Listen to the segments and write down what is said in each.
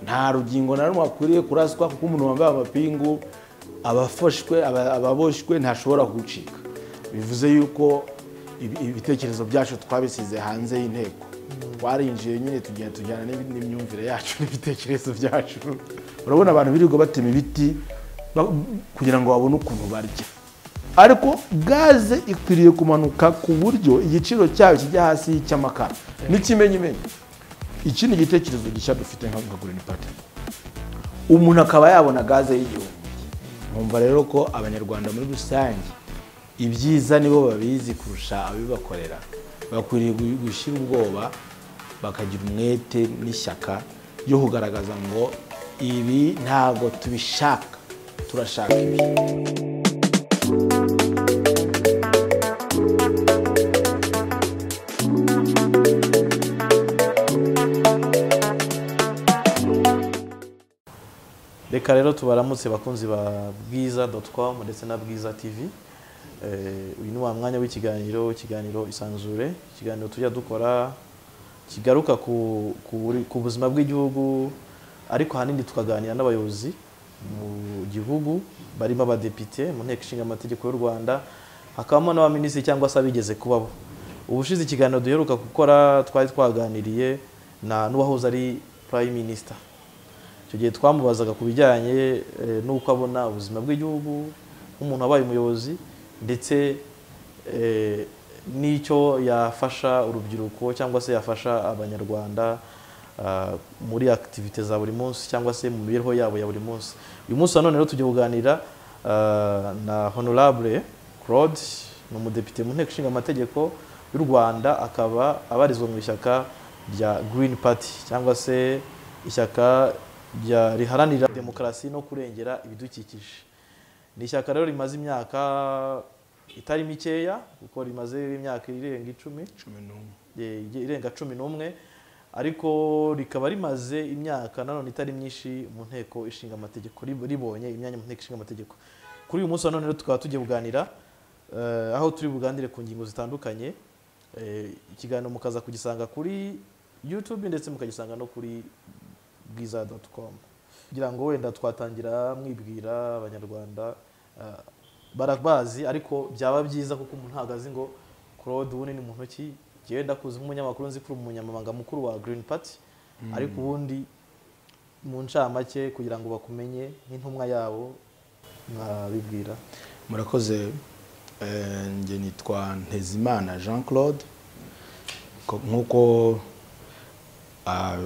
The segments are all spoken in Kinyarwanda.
nta rugingo na rumwe akwiriye kuraswa kuko umuntu wambaye amapingu abafoshwe ababoshywe ntashobora gucika bivuze yuko ibitekerezo byacu twabisize hanze y'inteko twarinjiye nyine tugenda tujyana n'imyumvire yacu n'ibitekerezo byacu urabona abantu birirwa batema ibiti kugira ngo babone ukuntu barya ariko gaze ikwiriye kumanuka ku buryo igiciro cyayo kijya hasi cy'amakara n'ikimenyimenyi iki ni igitekerezo gishya dufite nka gurini pati umuntu akaba yabona gaze y'igihumbi nkumva rero ko abanyarwanda muri rusange ibyiza nibo babizi kurusha ababibakorera bakwiriye gushyira ubwoba bakagira umwete n'ishyaka ryo kugaragaza ngo ibi ntabwo tubishaka turashaka ibi reka rero tubaramutse bakunzi ba bwiza doti com ndetse na bwiza tv uyu ni wa mwanya w'ikiganiro ikiganiro isanzure ikiganiro tujya dukora kigaruka ku buzima bw'igihugu ariko ahanini tukaganira n'abayobozi mu gihugu barimo abadepite mu nteko ishinga amategeko y'u rwanda hakabamo n'abaminisitiri cyangwa se abigeze kubabo ubushize ikiganiro duheruka gukora twari twaganiriye n'uwahoze ari prime minister icyo gihe twamubazaga ku bijyanye n'uko abona ubuzima bw'igihugu nk'umuntu wabaye umuyobozi ndetse n'icyo yafasha urubyiruko cyangwa se yafasha abanyarwanda muri akitivite za buri munsi cyangwa se mu mibereho yabo ya buri munsi uyu munsi nanone rero tujya kuganira na honorable claude ni umudepite mu nteko ishinga amategeko y'u rwanda akaba abarizwa mu ishyaka rya green party cyangwa se ishyaka riharanira demokarasi no kurengera ibidukikije ni ishyaka rero rimaze imyaka itari mikeya kuko rimaze imyaka irenga icumi irenga cumi n'umwe ariko rikaba rimaze imyaka nanone itari myinshi mu nteko ishinga amategeko ribonye imyanya mu nteko ishinga amategeko kuri uyu munsi nanone tukaba tugiye kuganira aho turi buganire ku ngingo zitandukanye ikiganiro mukaza kugisanga kuri yutube ndetse mukagisanga no kuri bwiza doti komu kugira ngo wenda twatangira mwibwira abanyarwanda barabazi ariko byaba byiza kuko umuntu ntabwo azi ngo claude ubundi ni muntu ki ngenda kuzi nk'umunyamakuru nzi kuri umunyamabanga mukuru wa green party ariko ubundi mu ncamake kugira ngo bakumenye nk'intumwa yabo mwabibwira murakoze njye nitwa ntezimana jean claude nk'uko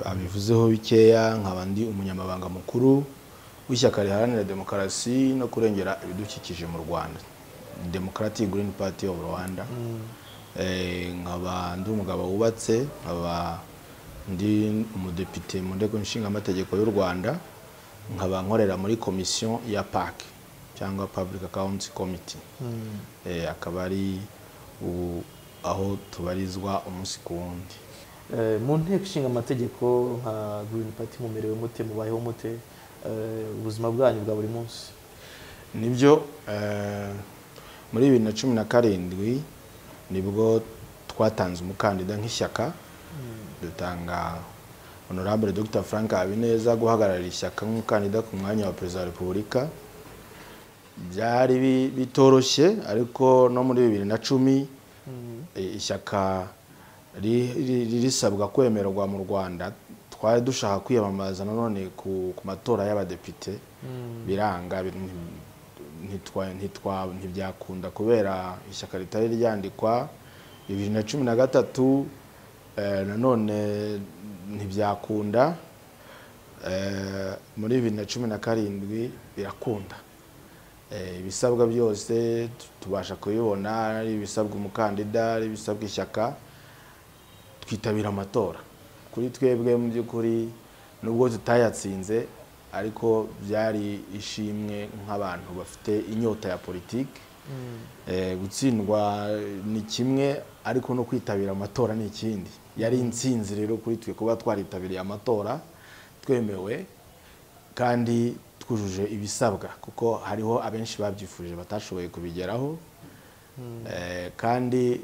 abivuzeho bikeya nkaba ndi umunyamabanga mukuru w'ishyaka riharanira demokarasi no kurengera ibidukikije mu rwanda demokarati Green Party of rwanda nkaba ndi umugabo wubatse nkaba ndi umudepite mu nteko nshingamategeko y'u rwanda nkaba nkorera muri komisiyo ya paki cyangwa public account committee akaba ari ubu aho tubarizwa umunsi ku wundi mu nteko ishinga amategeko nka Green Party mumerewe mute mubayeho mute ubuzima bwanyu bwa buri munsi nibyo muri bibiri na cumi na karindwi nibwo twatanze umukandida nk'ishyaka dutanga honorable dr frank habineza guhagararira ishyaka nk'umukandida ku mwanya wa perezida wa repubulika byari bitoroshye ariko no muri bibiri na cumi ishyaka risabwa kwemerwa mu rwanda twari dushaka kwiyamamaza nanone ku matora y'abadepite biranga ntibyakunda kubera ishyaka ritari ryandikwa bibiri na cumi na gatatu nanone ntibyakunda muri bibiri na cumi na karindwi birakunda ibisabwa byose tubasha kubibona ari ibisabwa umukandida ari ibisabwa ishyaka twitabira amatora kuri twebwe mu by'ukuri nubwo tutayatsinze ariko byari ishimwe nk'abantu bafite inyota ya politiki gutsindwa ni kimwe ariko no kwitabira amatora ni ikindi yari insinzi rero kuri twe kuba twaritabiriye amatora twemewe kandi twujuje ibisabwa kuko hariho abenshi babyifuje batashoboye kubigeraho kandi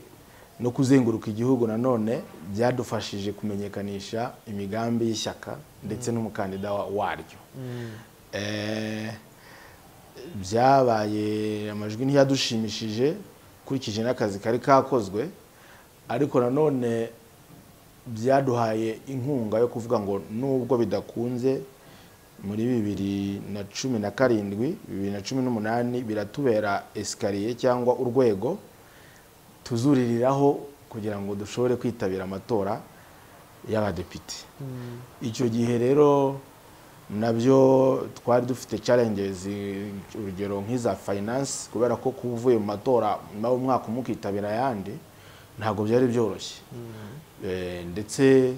no kuzenguruka igihugu nanone byadufashije kumenyekanisha imigambi y'ishyaka ndetse n'umukandida wa- waryo Eh, byabaye amajwi ntiyadushimishije ukurikije n'akazi kari kakozwe ariko nanone byaduhaye inkunga yo kuvuga ngo nubwo bidakunze muri bibiri na cumi na karindwi bibiri na cumi n'umunani biratubera esikariye cyangwa urwego tuzuririraho kugira ngo dushobore kwitabira amatora y'abadepite icyo gihe rero nabyo twari dufite challenges urugero nk'iza finance kubera ko kuba uvuye mu matora nawe umwaka umwe ukitabira ayandi ntabwo byari byoroshye Eh, ndetse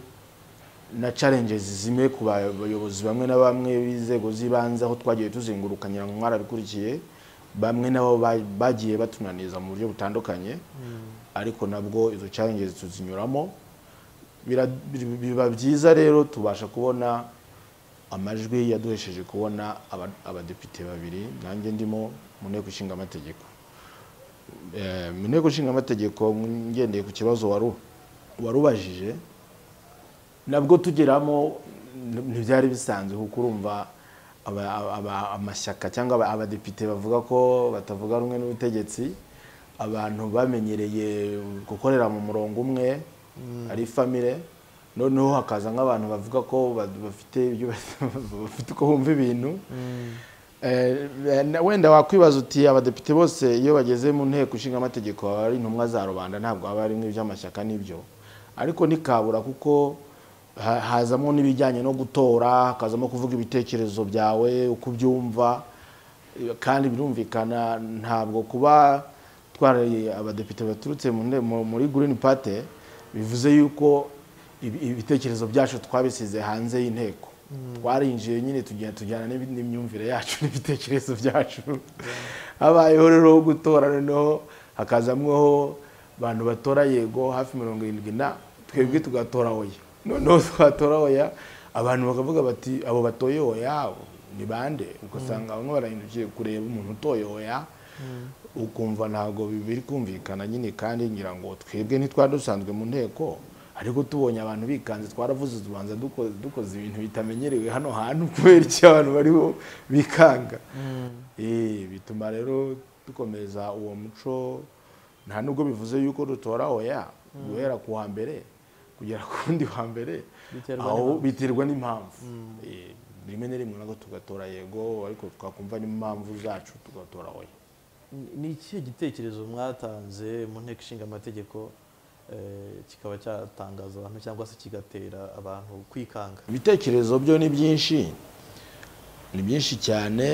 na challenges zimwe ku bayobozi bamwe na bamwe b'inzego z'ibanze aho twagiye tuzenguruka nyirango mwarabikurikiye bamwe nabo ba- bagiye batunaniza mu buryo butandukanye ariko nabwo izo challenges tuzinyuramo Bira- bi- biba byiza rero tubasha kubona amajwi yaduhesheje kubona aba- abadepite babiri nanjye ndimo mu nteko ishinga amategeko Eh, mu nteko ishinga amategeko ngendeye ku kibazo waru warubajije nabwo tugeramo n- ntibyari bisanzwe kuko urumva aba- aba- amashyaka cyangwa aba- abadepite bavuga ko batavuga rumwe n'ubutegetsi abantu bamenyereye gukorera mu murongo umwe ari famire noneho hakaza nk'abantu bavuga ko ba- bafite ibyo bafite uko bumva ibintu Eh, na- wenda wakwibaza uti abadepite bose iyo bageze mu nteko ishinga amategeko baba ari intumwa za rubanda ntabwo haba harimo iby'amashyaka n'ibyo ariko ntikabura kuko ha- hazamo n'ibijyanye no gutora hakazamo kuvuga ibitekerezo byawe uko ubyumva eh, kandi birumvikana ntabwo kuba twaraye abadepite baturutse mu nte- mu- muri green party bivuze yuko ibi- ibitekerezo byacu twabisize hanze y'inteko twarinjiye nyine tugenda tujyana n'ibi- n'imyumvire yacu n'ibitekerezo byacu habayeho rero ho gutora noneho hakazamweho abantu batora yego hafi mirongo irindwi na twebwe tugatora oya noneho twatora oya abantu bakavuga bati abo batoye oya ni bande ugasanga bamwe barahindukiye kureba umuntu utoye oya ukumva ntabwo bi- biri kumvikana nyine kandi ngira ngo twebwe ntitwari dusanzwe mu nteko ariko tubonye abantu bikanze twaravuze tubanza duko- dukoze ibintu bitamenyerewe hano hantu kubera icyo abantu bariho bikanga Eh, bituma rero dukomeza uwo muco nta nubwo bivuze yuko dutora oya guhera ku wa mbere kugera ku wundi wa mbere Biterwa aho n'impamvu. biterwa n'impamvu Eh, rimwe na rimwe nabwo tugatora yego ariko twakumva n'impamvu zacu tugatora oya ni ikihe gitekerezo mwatanze mu nteko ishinga amategeko eh, kikaba cyatangaza abantu cyangwa se kigatera abantu kwikanga ibitekerezo byo ni byinshi ni byinshi cyane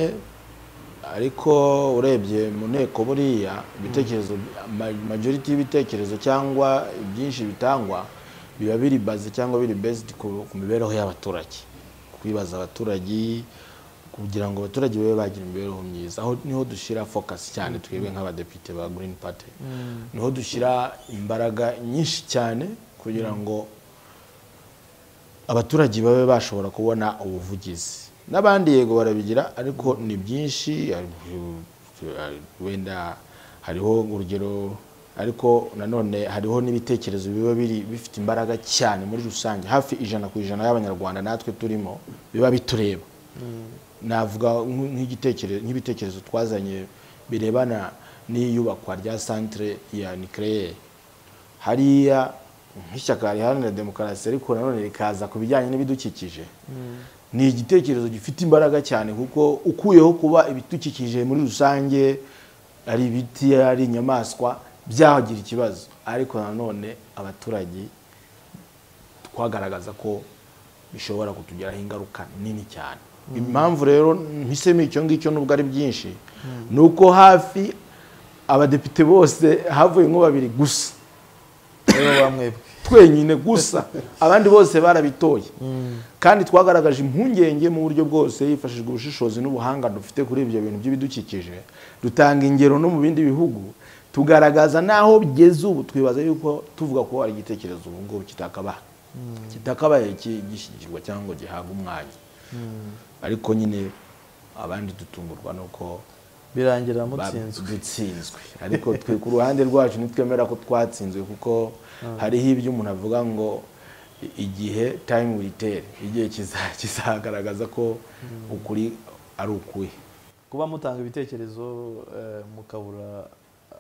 ariko urebye mu nteko buriya ibitekerezo ma- majority y'ibitekerezo cyangwa ibyinshi bitangwa biba biri bazi cyangwa biri based ku ku mibereho y'abaturage kwibaza abaturage kugira ngo abaturage babe bagira imibereho myiza aho niho dushyira focus cyane twebwe nk'abadepite ba green party niho dushyira imbaraga nyinshi cyane kugira ngo abaturage babe bashobora kubona ubuvugizi n'abandi yego barabigira ariko ni byinshi ari- wenda hariho urugero ariko nanone hariho n'ibitekerezo biba biri bifite imbaraga cyane muri rusange hafi ijana ku ijana y'abanyarwanda natwe turimo biba bitureba navuga nk'u- nk'igitekerezo nk'ibitekerezo twazanye birebana n'iyubakwa rya centre ya nucleaire hariya nk'ishyaka riharanira demokarasi ariko nanone rikaza ku bijyanye n'ibidukikije ni igitekerezo gifite imbaraga cyane kuko ukuyeho kuba ibidukikije muri rusange ari ibiti ari inyamaswa byagira ikibazo ariko nanone abaturage twagaragaza ko bishobora kutugiraho ingaruka nini cyane impamvu rero mpisemo icyo ngicyo nubwo ari byinshi ni uko hafi abadepite bose havuyemo babiri gusa rero bamwebwe twenyine gusa abandi bose barabitoye kandi twagaragaje impungenge mu buryo bwose hifashishijwe ubushishozi n'ubuhanga dufite kuri ibyo bintu by'ibidukikije dutanga ingero no mu bindi bihugu tugaragaza n'aho bigeze ubu twibaza yuko tuvuga ko hari igitekerezo ubu ngubu kitakabaye kitakabaye ki- gishyigikirwa cyangwa ngo gihabwe umwanya ariko nyine abandi dutungurwa nuko birangira ba- mutsinzwe dutsinzwe ariko twe ku ruhande rwacu ntitwemera ko twatsinzwe kuko hariho ibyo umuntu avuga ngo i- igihe time will tell igihe kiza- kizagaragaza ko ukuri ari ukuri kuba mutanga ibitekerezo eh, mukabura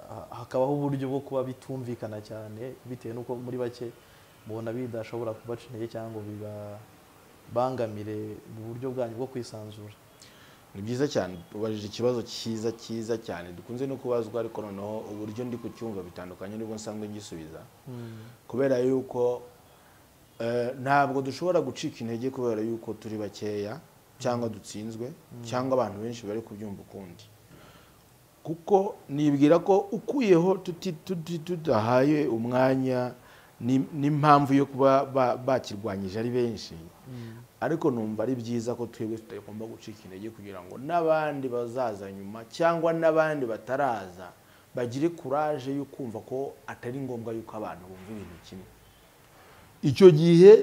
ha- hakabaho uburyo bwo kuba bitumvikana cyane bitewe n'uko muri bake mubona bidashobora kubaca intege cyangwa ngo bibabangamire mu buryo bwanyu bwo kwisanzura ni byiza cyane ubajije ikibazo cyiza cyiza cyane dukunze no kubazwa ariko noneho uburyo ndi kucyumva bitandukanye n'ubwo nsanzwe ngisubiza kubera yuko eh, ntabwo dushobora gucika intege kubera yuko turi bakeya cyangwa dutsinzwe cyangwa abantu benshi bari kubyumva ukundi kuko nibwira ko ukuyeho tuti- tuti- tudahaye umwanya ni- n'impamvu yo kuba ba- bakirwanyije ari benshi ariko numva ari byiza ko twebwe tutagomba gucika intege kugira ngo n'abandi bazaza nyuma cyangwa n'abandi bataraza bagire kuraje yo kumva ko atari ngombwa yuko abantu bumva ibintu kimwe icyo gihe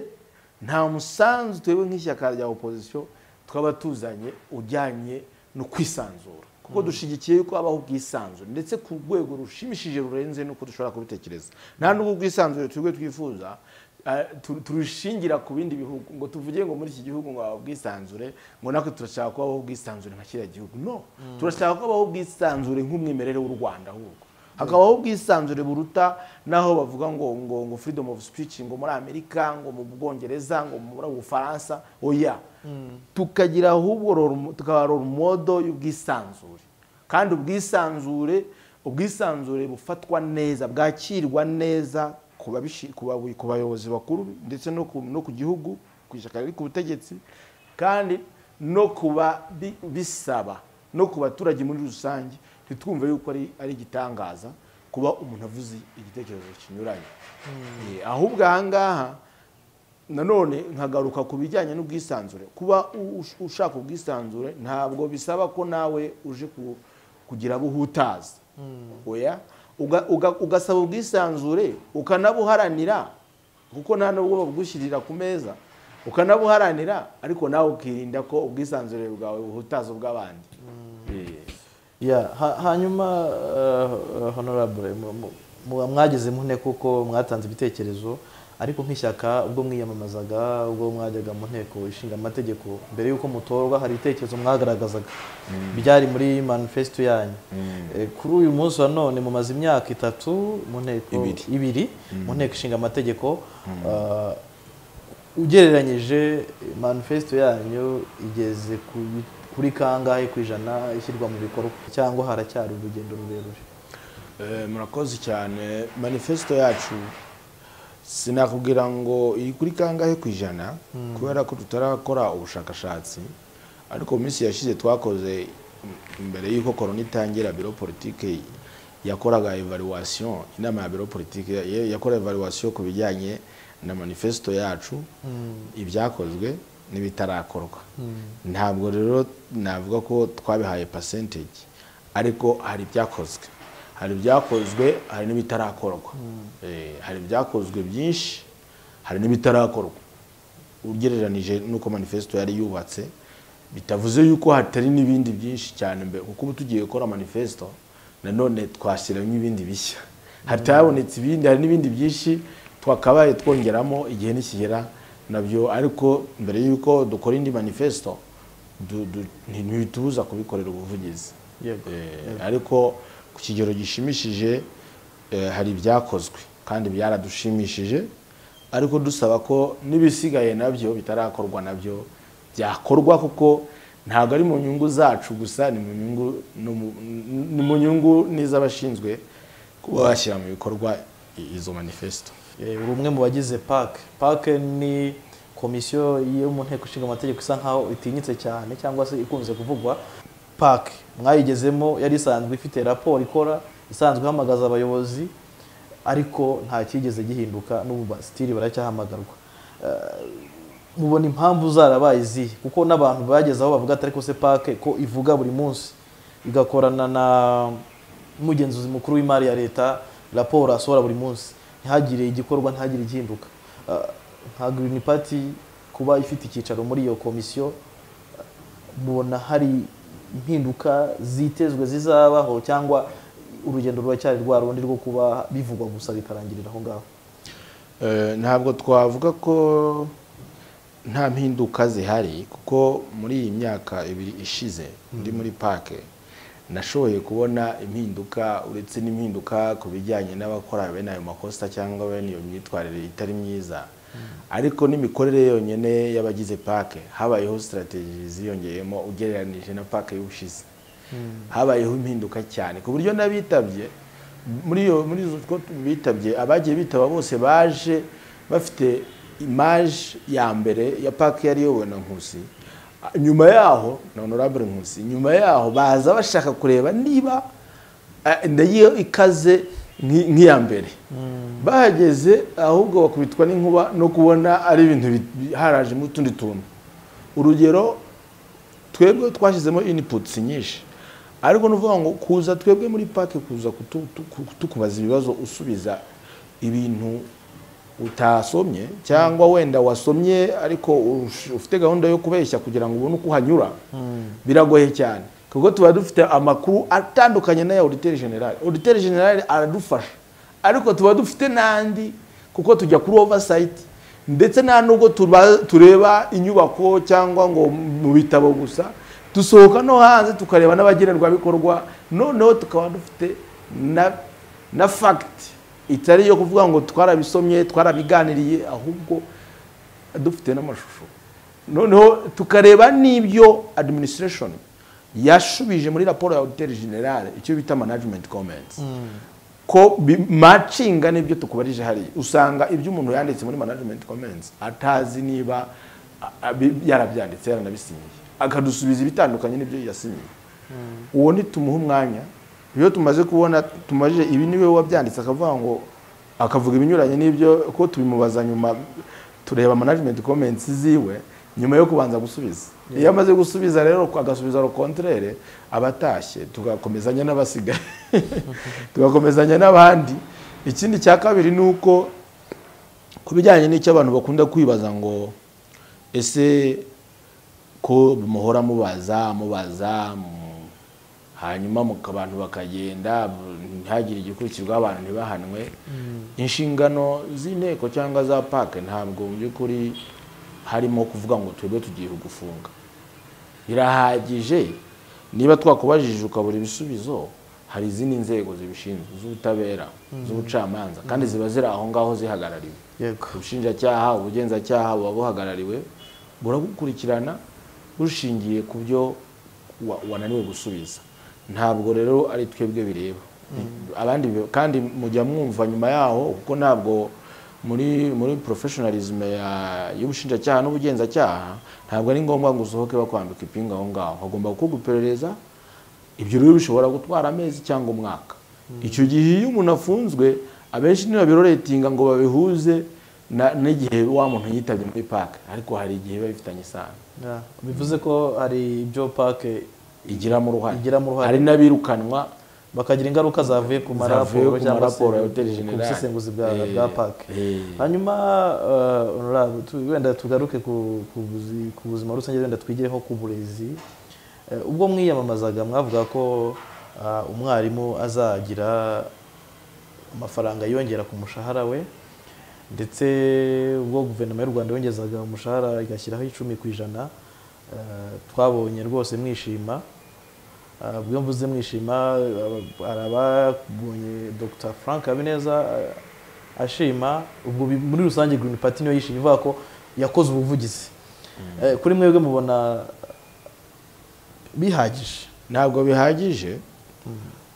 nta musanzu twebwe nk'ishyaka rya opozisiyo twaba tuzanye ujyanye no kwisanzura kuko dushyigikiye yuko habaho ubwisanzure ndetse ku rwego rushimishije rurenze n'uko dushobora kubitekereza nta n'ubwo ubwisanzure twebwe twifuza eh, tu- turushingira ku bindi bihugu ngo tuvuge ngo muri iki gihugu ngo haba ubwisanzure ngo natwe turashaka ko habaho ubwisanzure nka kiriya gihugu no turashaka ko habaho ubwisanzure nk'umwimerere w'u rwanda ahubwo hakabaho ubwisanzure buruta naho bavuga ngo ngo ngo freedom of speech ngo muri amerika ngo mu bwongereza ngo muri bufaransa oya tukagira ahubwo role- tukaba role model y'ubwisanzure kandi ubwisanzure ubwisanzure bufatwa neza bwakirwa neza ku babishi- ku babu- ku bayobozi bakuru ndetse no ku- no ku gihugu ku ishyaka riri ku butegetsi kandi no kuba bisaba no ku baturage muri rusange ntitwumve yuko ari ari igitangaza kuba umuntu avuze igitekerezo kinyuranye Eh, ahubwo aha ngaha nanone nkagaruka ku bijyanye n'ubwisanzure kuba u- ush- ushaka ubwisanzure ntabwo bisaba ko nawe uje ku- kugira abo uhutaza oya uga- uga- ugasaba ubwisanzure ukanabuharanira kuko nta nubwo babugushyirira ku meza ukanabuharanira ariko nawe ukirinda ko ubwisanzure bwawe buhutaza ubw'abandi Eh. Ya, ha- hanyuma eh, eh, honorable mu- mu- mu- mwageze mu nteko kuko mwatanze ibitekerezo ariko nk'ishyaka ubwo mwiyamamazaga ubwo mwajyaga mu nteko ishinga amategeko mbere y'uko mutorwa hari ibitekerezo mwagaragazaga byari muri manifesto yanyu Eh, kuri uyu munsi wa none mumaze imyaka itatu mu nteko Ibiri. ibiri mu nteko ishinga amategeko eh, ugereranyije manifesto yanyu igeze ku bi- kuri kangahe ku ijana ishyirwa mu bikorwa cyangwa haracyari urugendo rurerure Eh, murakoze cyane manifesto yacu sinakubwira ngo iri kuri kangahe ku ijana kubera ko tutarakora ubushakashatsi ariko mu minsi yashize twakoze mm, mbere y'uko korona itangira biro politike yakoraga evaluation inama ya biro politike ya- yakora evaluation ku bijyanye na manifesto yacu ibyakozwe n'ibitarakorwa ntabwo rero navuga ko twabihaye percentage ariko hari ibyakozwe hari ibyakozwe hari n'ibitarakorwa Eh, hari ibyakozwe byinshi hari n'ibitarakorwa ugereranije n'uko manifesto yari yubatse bitavuze yuko hatari n'ibindi byinshi cyane mbere kuko ubu tugiye gukora manifesto nanone twashyiramo ibindi bishya hatabonetse ibindi hari n'ibindi byinshi twakabaye twongeramo igihe nikigera nabyo ariko mbere y'uko dukora indi manifesto du- du- ntitubuza kubikorera ubuvugizi Yego. Eh, ariko ku kigero gishimishije eh, hari ibyakozwe kandi byaradushimishije ariko dusaba ko n'ibisigaye nabyo bitarakorwa nabyo byakorwa kuko ntabwo ari mu nyungu zacu gusa ni mu nyungu no mu- n- ni mu nyungu n'iz'abashinzwe kuba bashyira mu bikorwa i- izo manifesto Eh, uri umwe mu bagize PAC PAC ni komisiyo yo mu nteko ishinga amategeko isa nkaho itinyitse cyane cyangwa se ikunze kuvugwa PAC mwayigezemo yari isanzwe ifite raporo ikora isanzwe ihamagaza abayobozi ariko nta cyigeze gihinduka n'ubu basitiri baracyahamagarwa Eh, mubona impamvu zarabaye izihe kuko n'abantu bageze aho bavuga ati ariko se PAC ko ivuga buri munsi igakorana na umugenzuzi mukuru w'imari ya leta raporo asohora buri munsi ntihagire igikorwa ntihagire igihinduka Ah, nka Green Party kuba ifite icyicaro muri iyo komisiyo mubona hari impinduka zitezwe zizabaho cyangwa urugendo ruracyari rwa rundi rwo kuba bivugwa gusa bikarangirira aho ngaho Eh, ntabwo twavuga ko nta mpinduka zihari kuko muri iyi myaka ibiri ishize ndi muri pake nashoboye kubona impinduka uretse n'impinduka ku bijyanye n'abakora bene ayo makosa cyangwa bene iyo myitwarire itari myiza ariko n'imikorere yonyine y'abagize pake habayeho sitarategi ziyongeyemo ugereranije na pake y'ubushize habayeho impinduka cyane ku buryo n'abitabye muri iyo muri izo two bitabye abagiye bitaba bose baje bafite imaje ya mbere ya pake yari iyobowe na nkusi nyuma yaho na honorable nkusi nyuma yaho baza bashaka kureba niba eh, ndayo ikaze nk'i- nk'iya mbere bahageze ahubwo bakubitwa n'inkuba no kubona ari ibintu bi- bi- harajemo utundi tuntu urugero twebwe twashyizemo inputs nyinshi ariko ni ukuvuga ngo kuza twebwe muri pake kuza kutu- tu- tukubaza ibibazo usubiza ibintu utasomye cyangwa wenda wasomye ariko ush- ufite gahunda yo kubeshya kugira ngo ubone uko uhanyura biragoye cyane kuko tuba dufite amakuru atandukanye n'aya auditeur general auditeur general aradufasha ariko tuba dufite n'andi kuko tujya kuri oversight ndetse nta nubwo tuba- tureba inyubako cyangwa ngo mu bitabo gusa dusohoka no hanze tukareba n'abagenerwabikorwa noneho tukaba dufite na na fagiti itari iyo kuvuga ngo twarabisomye twarabiganiriye ahubwo dufite n'amashusho noneho tukareba n'ibyo adiminisitirashoni yashubije muri raporo ya auditeri generale icyo bita management comments ko bi- macinga n'ibyo tukubarije hariya usanga ibyo umuntu yanditse muri management comments atazi niba a- abi- yarabyanditse yaranabisinyiye akadusubiza ibitandukanye n'ibyo yasinyiye uwo nitumuha umwanya iyo tumaze kubona tumajije ibi niwe wabyanditse akavuga ngo akavuga ibinyuranye n'ibyo ko tubimubaza nyuma tureba management comments ziwe nyuma yo kubanza gusubiza iyo amaze gusubiza rero agasubiza rokontrere abatashye tugakomezanya n'abasigaye tugakomezanya n'abandi ikindi cya kabiri ni uko ku bijyanye n'icyo abantu bakunda kwibaza ngo ese ko muhora mubaza mubaza mu- hanyuma muka- abantu bakagenda bu- ntihagire igikurikirwa abantu ntibahanwe inshingano z'inteko cyangwa za pake ntabwo mu by'ukuri harimo kuvuga ngo twebwe tugiye gufunga birahagije niba twakubajije ukabura ibisubizo hari izindi nzego zibishinzwe z'ubutabera z'ubucamanza kandi ziba ziri aho ngaho zihagarariwe yego ubushinjacyaha ubugenzacyaha buba buhagarariwe buragukurikirana bushingiye ku byo wa- wananiwe gusubiza ntabwo rero ari twebwe bireba abandi bi- kandi mujya mwumva nyuma yaho kuko ntabwo muri muri professionalism ya- y'ubushinjacyaha n'ubugenzacyaha ntabwo ari ngombwa ngo usohoke bakwambika ipinga aho ngaho hagomba gukorwa iperereza ibyo rero bishobora gutwara amezi cyangwa umwaka icyo gihe iyo umuntu afunzwe abenshi ntibabiroretinga ngo babihuze na- n'igihe wa muntu yitabye muri pake ariko hari igihe biba bifitanye isano Ya, bivuze ko hari ibyo pake igiramo uruhare Igiramo uruhare. hari n'abirukanwa bakagira ingaruka zavuye ku Zavuye maraporo ku cyangwa se maraporo ya Hotel ku General. busesenguzi bwa Eh, bwa pake eh. hanyuma eh, honorable, tu- wenda tugaruke ku ku buzi- ku buzima rusange wenda twigireho ku burezi Eh, ubwo mwiyamamazaga mwavuga ko ah, umwarimu azagira amafaranga yongera ku mushahara we ndetse ubwo guverinoma y'u rwanda yongezaga umushahara igashyiraho icumi ku ijana eh, twabonye rwose mwishima Ah, ubwo mvuze mwishima aba- hari ababonye dr frank habineza ah, ashima ubwo bi- muri rusange green party niyo yishima ivuga ko yakoze ubuvugizi Eh, kuri mwebwe mubona bihagije ntabwo bihagije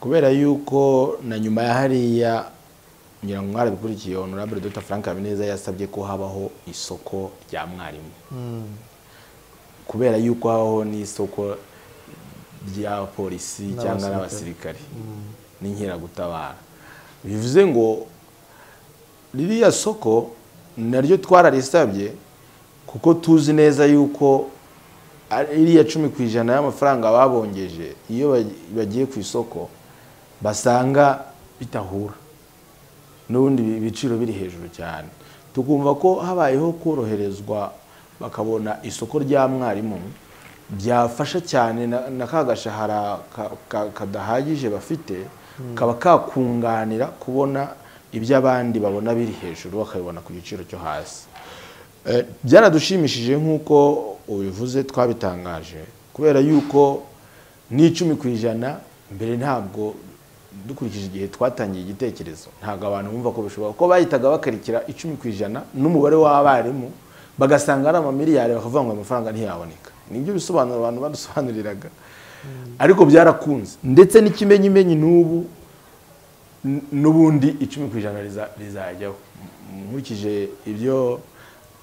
kubera yuko na nyuma ya hariya ngira ngo mwarabikurikiye honorable dr frank habineza yasabye ko habaho isoko rya mwarimu kubera yuko habaho n'isoko rya polisi cyangwa n'abasirikare n'inkeragutabara bivuze ngo ririya soko naryo twararisabye kuko tuzi neza yuko ari- iriya cumi ku ijana y'amafaranga babongeje iyo baj- bagiye ku isoko basanga bitahura n'ubundi ibi- ibiciro biri hejuru cyane tukumva ko habayeho koroherezwa bakabona isoko rya mwarimu byafasha cyane na- na ka gashahara ka- ka- kadahagije bafite kaba kakunganira kubona ibyo abandi babona biri hejuru bakabibona ku giciro cyo hasi Eh, byaradushimishije nk'uko ubivuze twabitangaje kubera yuko n'icumi ku ijana mbere ntabwo dukurikije igihe twatangiye igitekerezo ntabwo abantu bumva ko bishoboka ko bahitaga bakarikira icumi ku ijana n'umubare w'abarimu bagasanga ari amamiliyari bakavuga ngo amafaranga ntiyaboneka nibyo bisobanuro abantu badusobanuriraga ariko byarakunze ndetse n'ikimenyimenyi n'ubu n- n'ubundi icumi ku ijana riza- rizajyaho M- nkurikije ibyo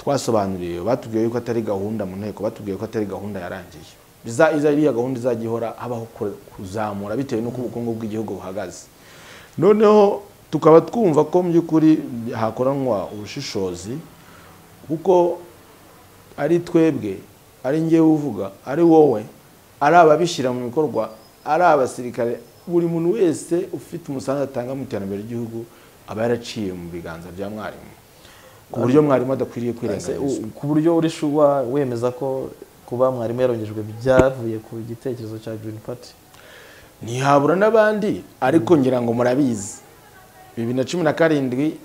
twasobanuriye batubwiye yuko atari gahunda mu nteko batubwiye ko atari gahunda yarangiye Biza- iza iriya gahunda izajya ihora habaho kure- kuzamura bitewe n'uko ubukungu bw'igihugu buhagaze noneho tukaba twumva ko mu by'ukuri hakoranwa ubushishozi kuko ari twebwe ari ngewe uvuga ari wowe ari ababishyira mu bikorwa ari abasirikare buri muntu wese ufite umusanzu atanga mu iterambere ry'igihugu aba yaraciye mu biganza bya mwarimu ku buryo mwarimu adakwiriye Ese kwirengagizwa u- ku buryo uri shuba wemeza ko kuba mwarimu yarongejwe byavuye ku gitekerezo cya Green Party ntihabura n'abandi ariko ngira ngo murabizi bibiri na cumi na karindwi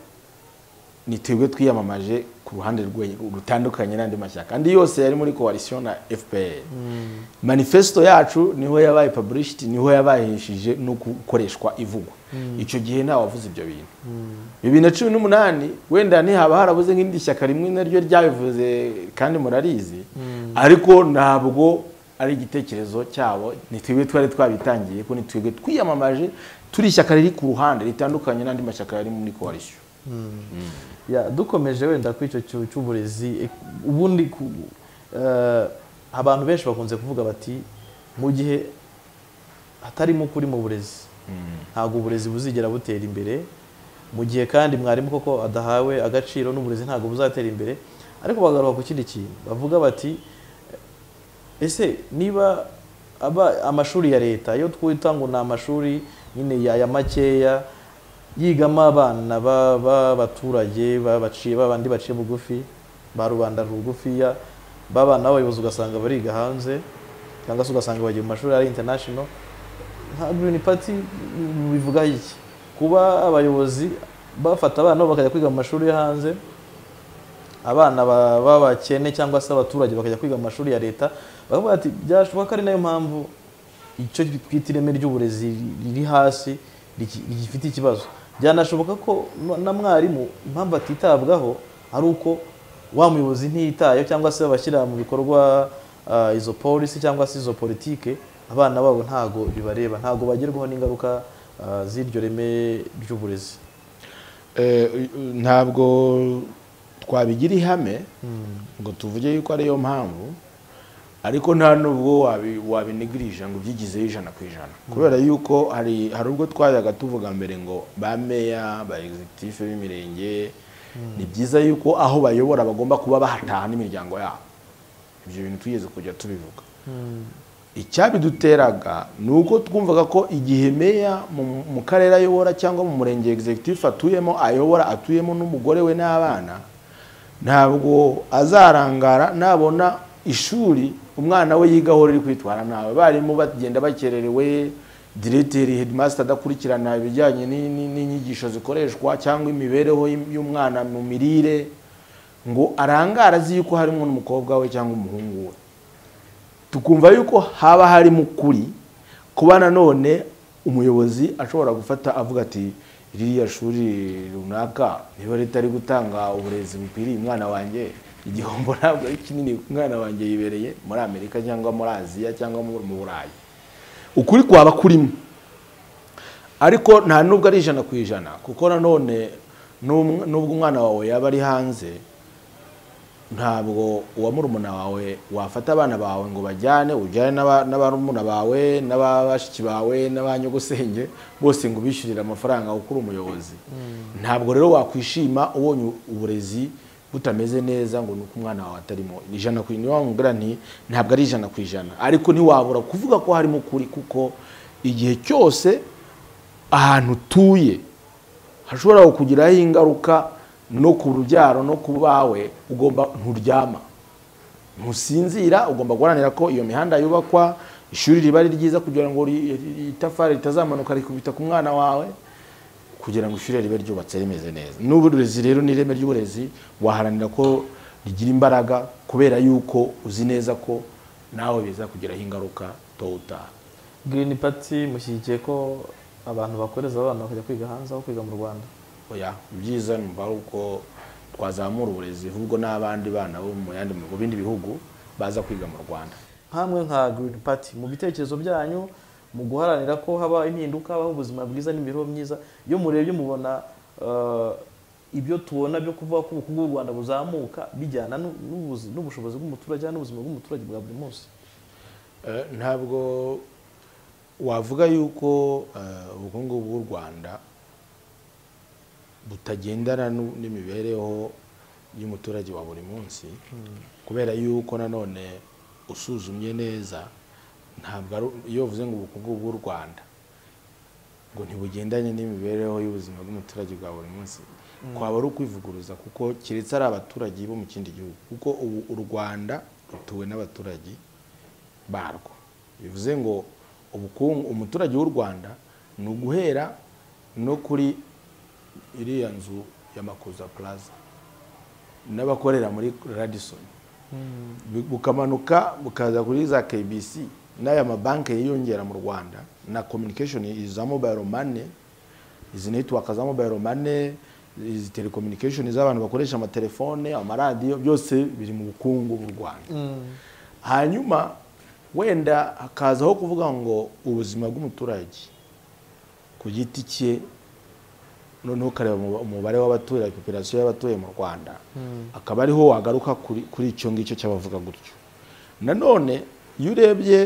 ni twebwe twiyamamaje ku ruhande rwe- rutandukanye n'andi mashyaka andi yose yari muri coalition na fpr manifesto yacu niho yabaye publicity niho yabayishije no gukoreshwa ivugwa icyo gihe ntawavuze ibyo bintu bibiri na cumi n'umunani wenda ntihaba harabuze nk'irindi shyaka rimwe naryo ryabivuze kandi murarizi ariko ntabwo ari igitekerezo cyabo ni twebwe twari twabitangiye ko ni twebwe twiyamamaje turi ishyaka riri ku ruhande ritandukanye n'andi mashyaka yari muri coalition Ya, dukomeje wenda ku icyo cyu- cy'uburezi eh, ubundi ku- eh, abantu benshi bakunze kuvuga bati mu gihe hatarimo ukuri mu burezi ntabwo uburezi buzigera butera imbere mu gihe kandi mwarimu koko adahawe agaciro n'uburezi ntabwo buzatera imbere ariko bagaruka ku kindi kintu bavuga bati ese niba aba amashuri ya leta iyo twita ngo ni amashuri nyine ya ya makeya yigamo abana ba- b'abaturage babaciye babandi baciye bugufi ba rubanda rugufiya b'abana b'abayobozi ugasanga bariga hanze cyangwa se ugasanga bagiye mu mashuri ari international nka Green Party bivuga iki kuba abayobozi bafata abana bo bakajya kwiga mu mashuri yo hanze abana ba- b'abakene cyangwa se abaturage bakajya kwiga mu mashuri ya leta bakavuga ati byashoboka ko ari nayo mpamvu icyo twita ireme ry'uburezi riri hasi riki- rigifite ikibazo byanashoboka ko n- na mwarimu impamvu atitabwaho ari uko wa muyobozi ntiyitayeho cyangwa se bashyira mu bikorwa ah, izo polisi cyangwa se izo politike abana babo ntago bibareba ntago bagerwaho n'ingaruka ah, z'iryo reme ry'uburezi Eh, uyu- ntabwo twabigira ihame ngo tuvuge yuko ariyo mpamvu ariko nta nubwo wabi- wabinigirije ngo ubyigizeho ijana ku ijana kubera yuko hari hari ubwo twajyaga tuvuga mbere ngo ba meya ba egizitifu b'imirenge ni byiza yuko aho bayobora bagomba kuba bahataha n'imiryango yabo ibyo bintu twigeze kujya tubivuga icyabiduteraga ni uko twumvaga ko igihe meya mu mu karere ayobora cyangwa mu murenge executive atuyemo ayobora atuyemo n'umugore we n'abana ntabwo azarangara nabona ishuri umwana we yigaho riri kwitwara nawe barimo bagenda bakererewe direteri headmaster adakurikirana ibijyanye ni- ni- n'inyigisho zikoreshwa cyangwa imibereho y'im- y'umwana mu mirire ngo arangara azi yuko harimo n'umukobwa we cyangwa umuhungu we tukumva yuko haba harimo ukuri kuba nanone umuyobozi ashobora gufata avuga ati ririya shuri runaka niba ritari gutanga uburezi bukwiriye umwana wanjye igihombo ntabwo ari kinini umwana wanjye yibereye muri amerika cyangwa muri aziya cyangwa mu mu burayi ukuri kwaba kurimo ariko nta nubwo ari ijana ku ijana kuko nanone n'umw- nubwo umwana wawe yaba ari hanze ntabwo uwa murumuna wawe wafata abana bawe ngo bajyane ujyane n'aba- n'abarumuna bawe n'ababashiki bawe n'abanyogosenge bose ngo ubishyurire amafaranga kuko uri umuyobozi ntabwo rero wakwishima ubonye uburezi butameze neza ngo ni uko umwana wawe atarimo Ni ijana ku ijana mubwira nti ntabwo ari ijana ku ijana ariko ntiwabura kuvuga ko harimo ukuri kuko igihe cyose ahantu utuye hashobora kukugiraho ingaruka no ku rubyaro no ku bawe ugomba nturyama ntusinzira ugomba guharanira ko iyo mihanda yubakwa ishuri riba ari ryiza kugira ngo ri- ri- itafari ritazamanuka rikubita ku mwana wawe kugira ngo ishuri ribe ryubatse rimeze neza n'uburezi rero n'ireme ry'uburezi waharanira ko rigira imbaraga kubera yuko uzi neza ko nawe biza kugiraho ingaruka towutaha Green Party mushyigikiye ko abantu bakoreza abana bakajya kwiga hanze aho kwiga mu Rwanda oya ibyiza numva ari uko twazamura uburezi ahubwo n'abandi bana bo mu yandi mu bindi bihugu baza kwiga mu rwanda hamwe nka Green Party mu bitekerezo byanyu mu guharanira ko haba impinduka habaho ubuzima bwiza n'imibereho myiza iyo murebye mubona eh, ibyo tubona byo kuvuga ko ubukungu bw'u Rwanda buzamuka bijyana n'u- n'ubuzi- n'ubushobozi bw'umuturage n'ubuzima bw'umuturage bwa buri munsi Eh, ntabwo wavuga yuko eh, ubukungu bw'u rwanda butagendana n'u- n'imibereho y'umuturage wa buri munsi kubera yuko nanone usuzumye neza ntabwo ari iyo uvuze ngo ubukungu bw'u rwanda ngo ntibugendanye n'imibereho y'ubuzima bw'umuturage bwa buri munsi kwaba ari ukwivuguruza kuko keretse ari abaturage bo mu kindi gihugu kuko ubu u rwanda rutuwe n'abaturage barwo bivuze ngo ubukungu umuturage w'u rwanda ni uguhera no kuri iriya nzu ya makuza plaza n'abakorera muri radison Bu- bukamanuka bukaza kuri za kbc n'aya mabanki yiyongera mu rwanda na communication iza mobile money izi netiwaka za mobile money izi telecommunication z'abantu bakoresha amatelefone amaradiyo byose biri mu bukungu bw'u rwanda hanyuma wenda hakazaho kuvuga ngo ubuzima bw'umuturage ku giti cye noneho ukareba umuba- umubare w'abatuye popirasiyo y'abatuye mu rwanda akaba ariho wagaruka kuri kuri icyo ngicyo cy'abavuga gutyo nanone iyo urebye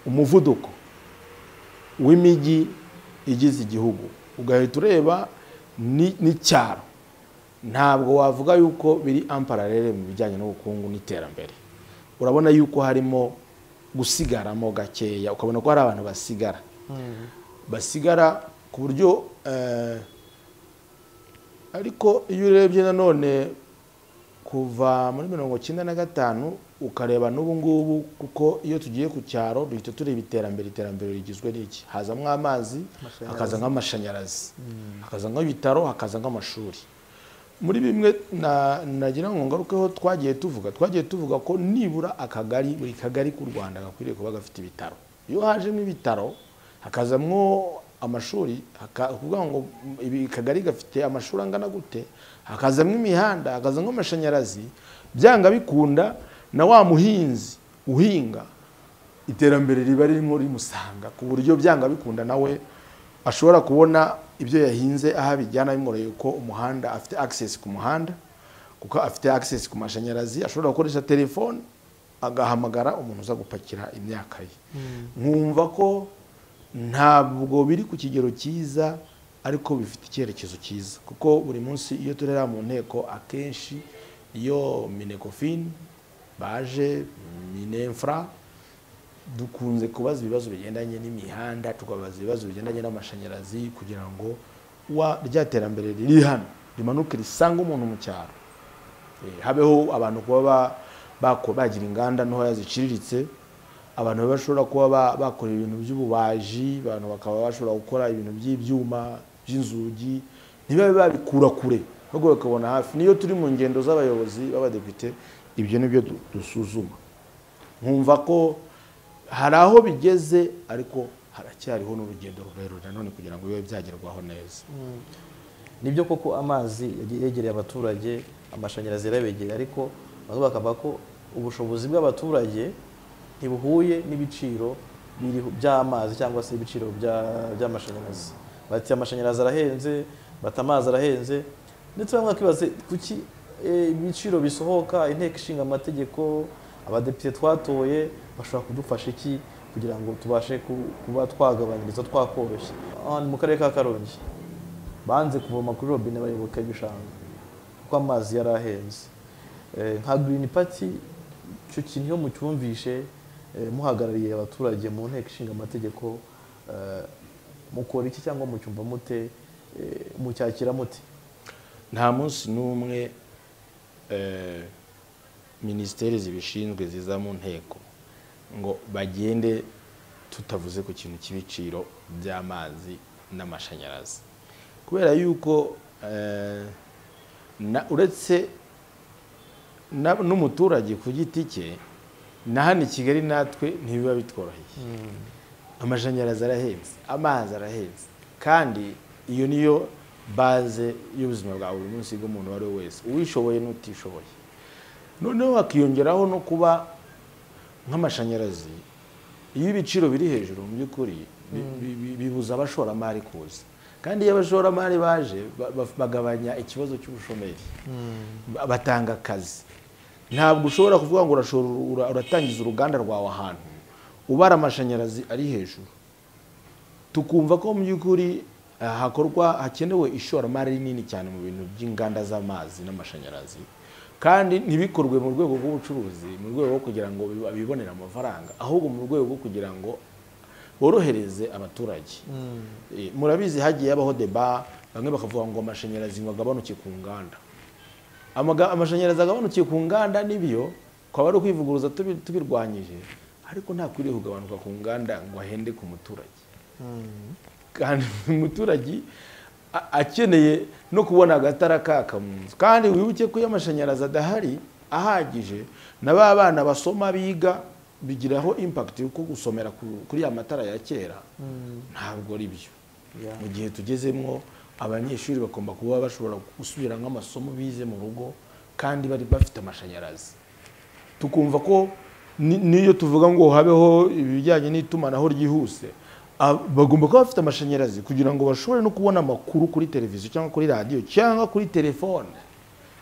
umuvuduko w'imijyi igize igihugu ugahita ureba ni- n'icyaro ntabwo wavuga yuko biri ampararere mu bijyanye n'ubukungu n'iterambere urabona yuko harimo gusigaramo gakeya ukabona ko hari abantu basigara basigara ku buryo eh, ariko iyo urebye nanone kuva muri mirongo icyenda na gatanu ukareba n'ubu ngubu kuko iyo tugiye ku cyaro duhita tureba iterambere iterambere rigizwe n'iki hazamo amazi Amashanyarazi. hakaza nk'amashanyarazi hakaza nk'ibitaro hakaza nk'amashuri muri bimwe na- nagira ngo ngarukeho twagiye tuvuga twagiye tuvuga ko nibura akagari buri kagari k'u rwanda gakwiriye kuba gafite ibitaro iyo hajemo ibitaro hakazamwo amashuri haka- kuvuga ngo ibi kagari gafite amashuri angana gute hakazamo imihanda hakazamo amashanyarazi byanga bikunda na wa muhinzi uhinga iterambere riba ririmo rimusanga ku buryo byanga bikunda nawe ashobora kubona ibyo yahinze aho abijyana bimworoheye ko umuhanda afite access ku muhanda kuko afite access ku mashanyarazi ashobora gukoresha telefone agahamagara umuntu uza gupakira imyaka ye nkumva ko ntabwo biri ku kigero cyiza ariko bifite icyerekezo cyiza kuko buri munsi iyo turera mu nteko akenshi iyo minekofini baje minefra dukunze kubaza ibibazo bigendanye n'imihanda tukabaza ibibazo bigendanye n'amashanyarazi kugira ngo wa rya terambere riri hano rimanuke risange umuntu mu cyaro Eh, habeho abantu kuba ba- bako- bagira inganda ntoya ziciriritse abantu babe bashobora kuba ba- bakora ibintu by'ububaji abantu bakaba bashobora gukora ibintu by'ibyuma by'inzugi ntibabe babikura kure ahubwo bakabona hafi niyo turi mu ngendo z'abayobozi b'abadepite ibyo ni byo du- dusuzuma nkumva ko hari aho bigeze ariko haracyariho n'urugendo rurerure nanone kugira ngo bibe byagerwaho neza nibyo koko amazi yagiye yegereye abaturage amashanyarazi yarabegereye ariko bamwe bakavuga ko ubushobozi bw'abaturage ntibuhuye n'ibiciro biriho- by'amazi cyangwa se ibiciro bya- by'amashanyarazi bati amashanyarazi arahenze bati amazi arahenze ndetse bamwe bakibaza kuki eh, ibiciro bisohoka inteko ishinga amategeko abadepite twatoye bashobora kudufasha iki kugira ngo tubashe ku- kuba twagabanyiriza twakoroshya Aha ni mu karere ka karongi banze kuvoma kuri robine bayoboka ibishanga kuko amazi yari ahenze Eh, nka girini pati icyo kintu iyo mucyumvishe eh, muhagarariye abaturage mu nteko ishinga amategeko eh, mukora iki cyangwa mucyumva mute eh, mucyakira mute nta munsi n'umwe eh, minisiteri zibishinzwe ziza mu nteko ngo bagende tutavuze ku kintu cy'ibiciro by'amazi n'amashanyarazi kubera yuko eh, na- uretse na- n'umuturage ku giti cye na hano i kigali natwe ntibiba bitworoheye amashanyarazi arahenze amazi arahenze kandi iyo niyo baze y'ubuzima bwa buri munsi bw'umuntu uwo ari we wese uwishoboye n'utishoboye noneho hakiyongeraho no kuba nk'amashanyarazi iyo ibiciro biri hejuru mu by'ukuri bi- bi- bi- bibuza abashoramari kuza kandi iyo abashoramari baje ba- ba- bagabanya ikibazo cy'ubushomeri Ba- batanga akazi ntabwo ushobora kuvuga ngo urashora ura- uratangiza uruganda rwawe ahantu ubara amashanyarazi ari hejuru tukumva ko mu by'ukuri eh, hakorwa hakenewe ishoramari rinini cyane mu bintu by'inganda z'amazi n'amashanyarazi kandi ntibikorwe mu rwego rw'ubucuruzi mu rwego rwo kugira ngo biba- bibonere amafaranga ahubwo mu rwego rwo kugira ngo borohereze abaturage Eh, murabizi hagiye habaho deba bamwe bakavuga ngo amashanyarazi ngo agabanuke ku nganda Amaga- amashanyarazi agabanukiye ku nganda n'ibyo twaba ari ukwivuguruza tubi- tubirwanyije ariko ntakwiriye kugabanuka ku nganda ngo ahende ku muturage kandi umuturage a- akeneye no kubona agatara kaka mu nzu kandi wibuke ko iyo amashanyarazi adahari ahagije na ba bana basoma biga bigiraho impakiti kuko gusomera ku- kuri ya matara ya kera ntabwo ari byo Yeah. mu gihe tugezemo abanyeshuri bagomba kuba bashobora gusubira nk'amasomo bize mu rugo kandi bari bafite amashanyarazi tukumva ko ni- n'iyo tuvuga ngo habeho ibijyanye n'itumanaho ryihuse ab- bagomba kuba bafite amashanyarazi kugira ngo bashobore no kubona amakuru kuri televiziyo cyangwa kuri radiyo cyangwa kuri telefone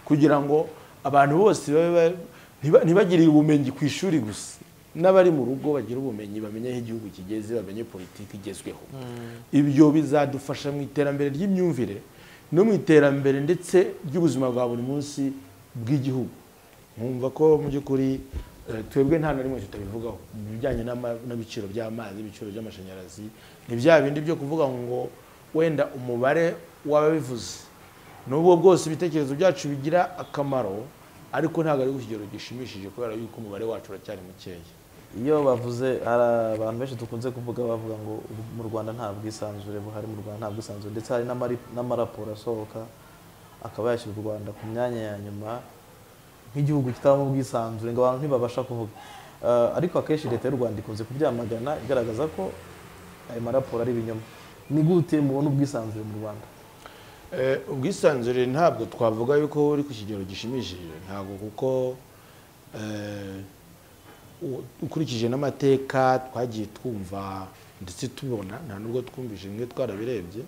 kugira ngo abantu bose babe ba- ntiba- ntibagire ubumenyi ku ishuri gusa n'abari mu rugo bagira ubumenyi bamenye aho igihugu kigeze bamenye politiki igezweho ibyo bizadufasha mu iterambere ry'imyumvire no mu iterambere ndetse ry'ubuzima bwa buri munsi bw'igihugu nkumva ko mu by'ukuri eh, twebwe nta na rimwe tutabivugaho mu bijyanye n'ama- n'ibiciro by'amazi ibiciro by'amashanyarazi ni bya bindi byo kuvuga ngo wenda umubare w'ababivuze n'ubwo bwose ibitekerezo byacu bigira akamaro ariko ntabwo ari ku kigero gishimishije kubera yuko umubare wacu uracyari mukeya iyo bavuze hari abantu benshi dukunze kuvuga bavuga ngo "Ubu mu rwanda nta bwisanzure buhari mu rwanda nta bwisanzure ndetse hari n'amari- n'amaraporo asohoka akaba yashyira u rwanda ku myanya ya nyuma nk'igihugu kitabamo ubwisanzure ngo abantu ntibabasha kuvuga Eh, ariko akenshi leta y'u rwanda ikunze kubyamagana igaragaza ko ayo maraporo ari ibinyoma ni gute mubona ubwisanzure mu rwanda Eh, ubwisanzure ntabwo twavuga yuko buri ku kigero gishimishije ntabwo kuko eh, u- ukurikije n'amateka twagiye twumva ndetse tubona nta nubwo twumvise bimwe twarabirebye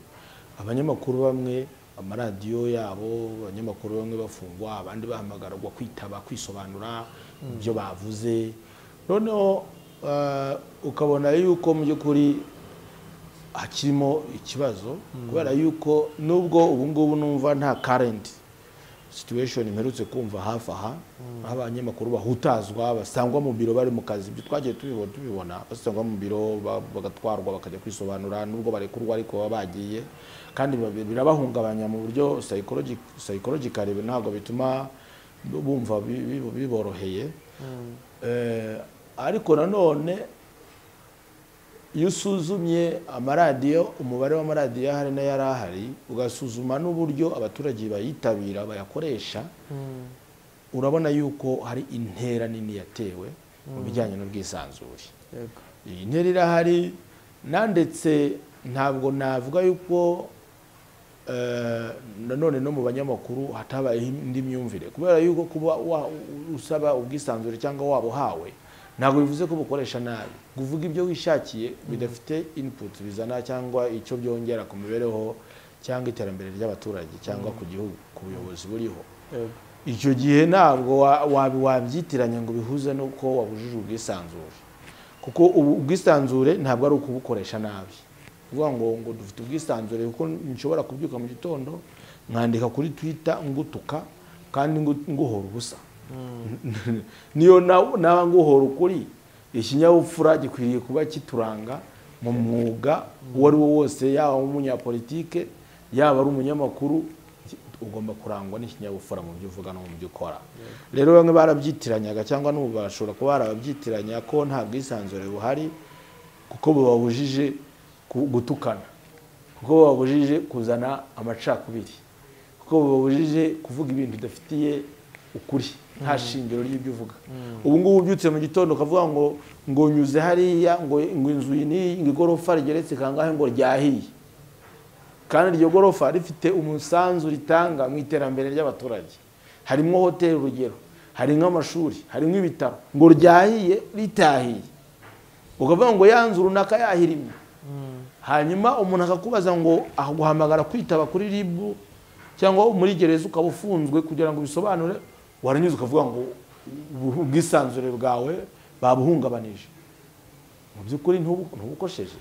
abanyamakuru bamwe amaradiyo yabo abanyamakuru bamwe bafungwa abandi bahamagarwa kwitaba kwisobanura ibyo bavuze noneho eh, ukabona yuko mu by'ukuri hakirimo ikibazo kubera yuko nubwo ubu ngubu numva nta karenti situation mperutse kumva hafi aha aho abanyamakuru bahutazwa basangwa mu biro bari mu kazi ibyo twagiye tubibona tubibona basangwa mu biro ba- bagatwarwa bakajya kwisobanura nubwo barekurwa ariko baba bagiye kandi biba- birabahungabanya mu buryo psychological ntabwo bituma bumva bi- bi- biboroheye Eh, ariko nanone iyo usuzumye amaradiyo umubare w'amaradiyo ahari n'ayari ahari ugasuzuma n'uburyo abaturage bayitabira bayakoresha urabona yuko hari intera nini yatewe mu bijyanye n'ubwisanzure yego iyi ntera irahari nandetse ntabwo navuga yuko eh, nanone no mu banyamakuru hatabayeho indi myumvire kubera yuko kuba wa- usaba ubwisanzure cyangwa waba uhawe ntabwo bivuze ko bukoresha nabi kuvuga ibyo wishakiye bidafite input bizana cyangwa icyo byongera ku mibereho cyangwa iterambere ry'abaturage cyangwa ku gihugu ku buyobozi buriho yego icyo gihe ntabwo wa- wa- wabyitiranya ngo bihuze n'uko wabujije ubwisanzure kuko ubu ubwisanzure ntabwo ari ukubukoresha nabi kuvuga ngo ngo dufite ubwisanzure kuko nshobora kubyuka mu gitondo nkandika kuri twita ngutuka kandi ngu- nguhora ubusa niyo na- naba nguhora ukuri ikinyabupfura gikwiriye kuba kituranga mu mwuga uwo ari wo wose yaba umunyapolitike yaba ari umunyamakuru ugomba kurangwa n'ikinyabupfura mu byo uvuga no mu byo ukora rero bamwe barabyitiranyanga cyangwa n'ubu bashobora kuba barabyitiranya ko nta bwisanzure buhari kuko bubabujije ku- gutukana kuko bubabujije kuzana amacakubiri kuko bubabujije kuvuga ibintu bidafitiye ukuri nta shingiro ry'ibyo uvuga ubu ngubu ubyutse mu gitondo ukavuga ngo ngo nyuze hariya ngo ngo inzu iyi n'iyi ngo igorofa rigeretse kangahe ngo ryahiye kandi iryo gorofa rifite umusanzu ritanga mu iterambere ry'abaturage harimo hoteli urugero hari nk'amashuri hari nk'ibitaro ngo ryahiye ritahiye ukavuga ngo ya nzu runaka yahirimye hanyuma umuntu akakubaza ngo aguhamagara kwitaba kuri ribu cyangwa muri gereza ukaba ufunzwe kugira ngo ubisobanure waranyuze ukavuga ngo ubu- ubwisanzure bwawe babuhungabanije mu by'ukuri ntubu- ntubukosheje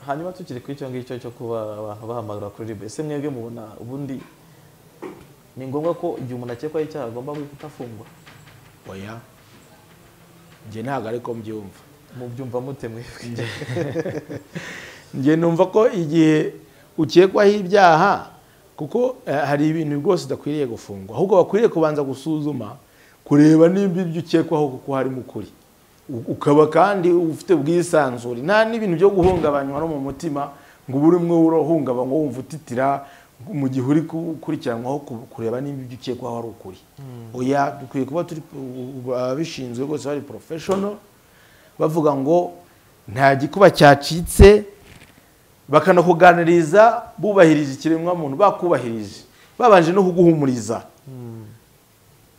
hanyuma tukiri kuri icyo ngicyo cyo kuba abantu bahamagara kuri ribu ese mwebwe mubona ubundi ni ngombwa ko igihe umuntu akekwaho icyaha agomba guhita afungwa oya njye ntabwo ariko mbyumva mubyumva mute mwebwe njye numva ko igihe ukekwaho ibyaha kuko eh, hari ibintu rwose udakwiriye gufungwa ahubwo bakwiriye kubanza gusuzuma kureba nimba ibyo ukekwaho kuko harimo ukuri U- ukaba kandi ufite ubwisanzure nta n'ibintu byo guhungabanywa no mu mutima ngo ube urimo urahungabanywa wumva utitira mu gihe uri gukurikiranwaho ku- kureba nimba ibyo ukekwaho ari ukuri oya dukwiye kuba turi ababishinzwe rwose bari professional bavuga ngo nta gikuba cyacitse bakanakuganiriza bubahirije ikiremwamuntu bakubahirije babanje no kuguhumuriza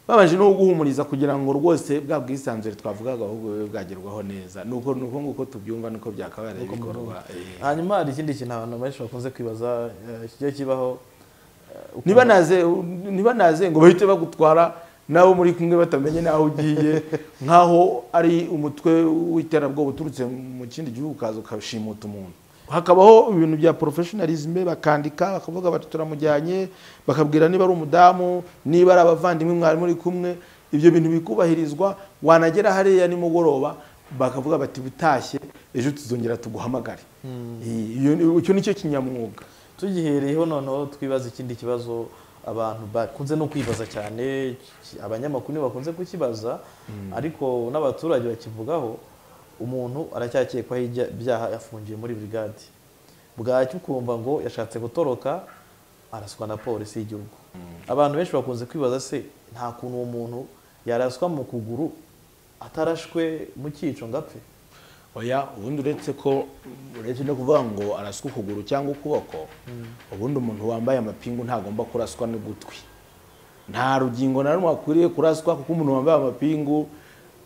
babanje no kuguhumuriza kugira ngo rwose bwa bwisanzure twavugaga ahubwo bube bwagerwaho neza nuko nuko nguko tubyumva nuko byakabaye bikorwa eh. hanyuma hari ikindi kintu abantu benshi bakunze kwibaza eh, kijya kibaho eh, ukuntu- niba naze niba naze ngo bahite bagutwara nawe muri kumwe batamenye n'aho ugiye nk'aho ari umutwe w'iterabwoba uturutse mu kindi gihugu ukaza ukashimuta umuntu hakabaho ibintu bya porofeshonarizme bakandika bakavuga bati turamujyanye bakabwira niba ari umudamu niba ari abavandimwe mwari muri kumwe ibyo bintu bikubahirizwa wanagera hariya nimugoroba bakavuga bati butashye ejo tuzongera tuguhamagare Iyo- icyo nicyo kinyamwuga tugihereyeho noneho twibaza ikindi kibazo abantu bakunze no kwibaza cyane ki- abanyamakuru nibo bakunze kukibaza ariko n'abaturage bakivugaho umuntu aracyakekwaho ibya- ibyaha yafungiye muri brigade bwacya ukumva ngo yashatse gutoroka araswa na polisi y'igihugu abantu benshi bakunze kwibaza se nta kuntu uwo muntu yaraswa mu kuguru atarashwe mu cyico ngo apfe oya ubundi uretse ko uretse no kuvuga ngo araswa ukuguru cyangwa ukuboko ubundi umuntu wambaye amapingu ntagomba kuraswa n'ugutwi nta rugingo na rumwe akwiriye kuraswa kuko umuntu wambaye amapingu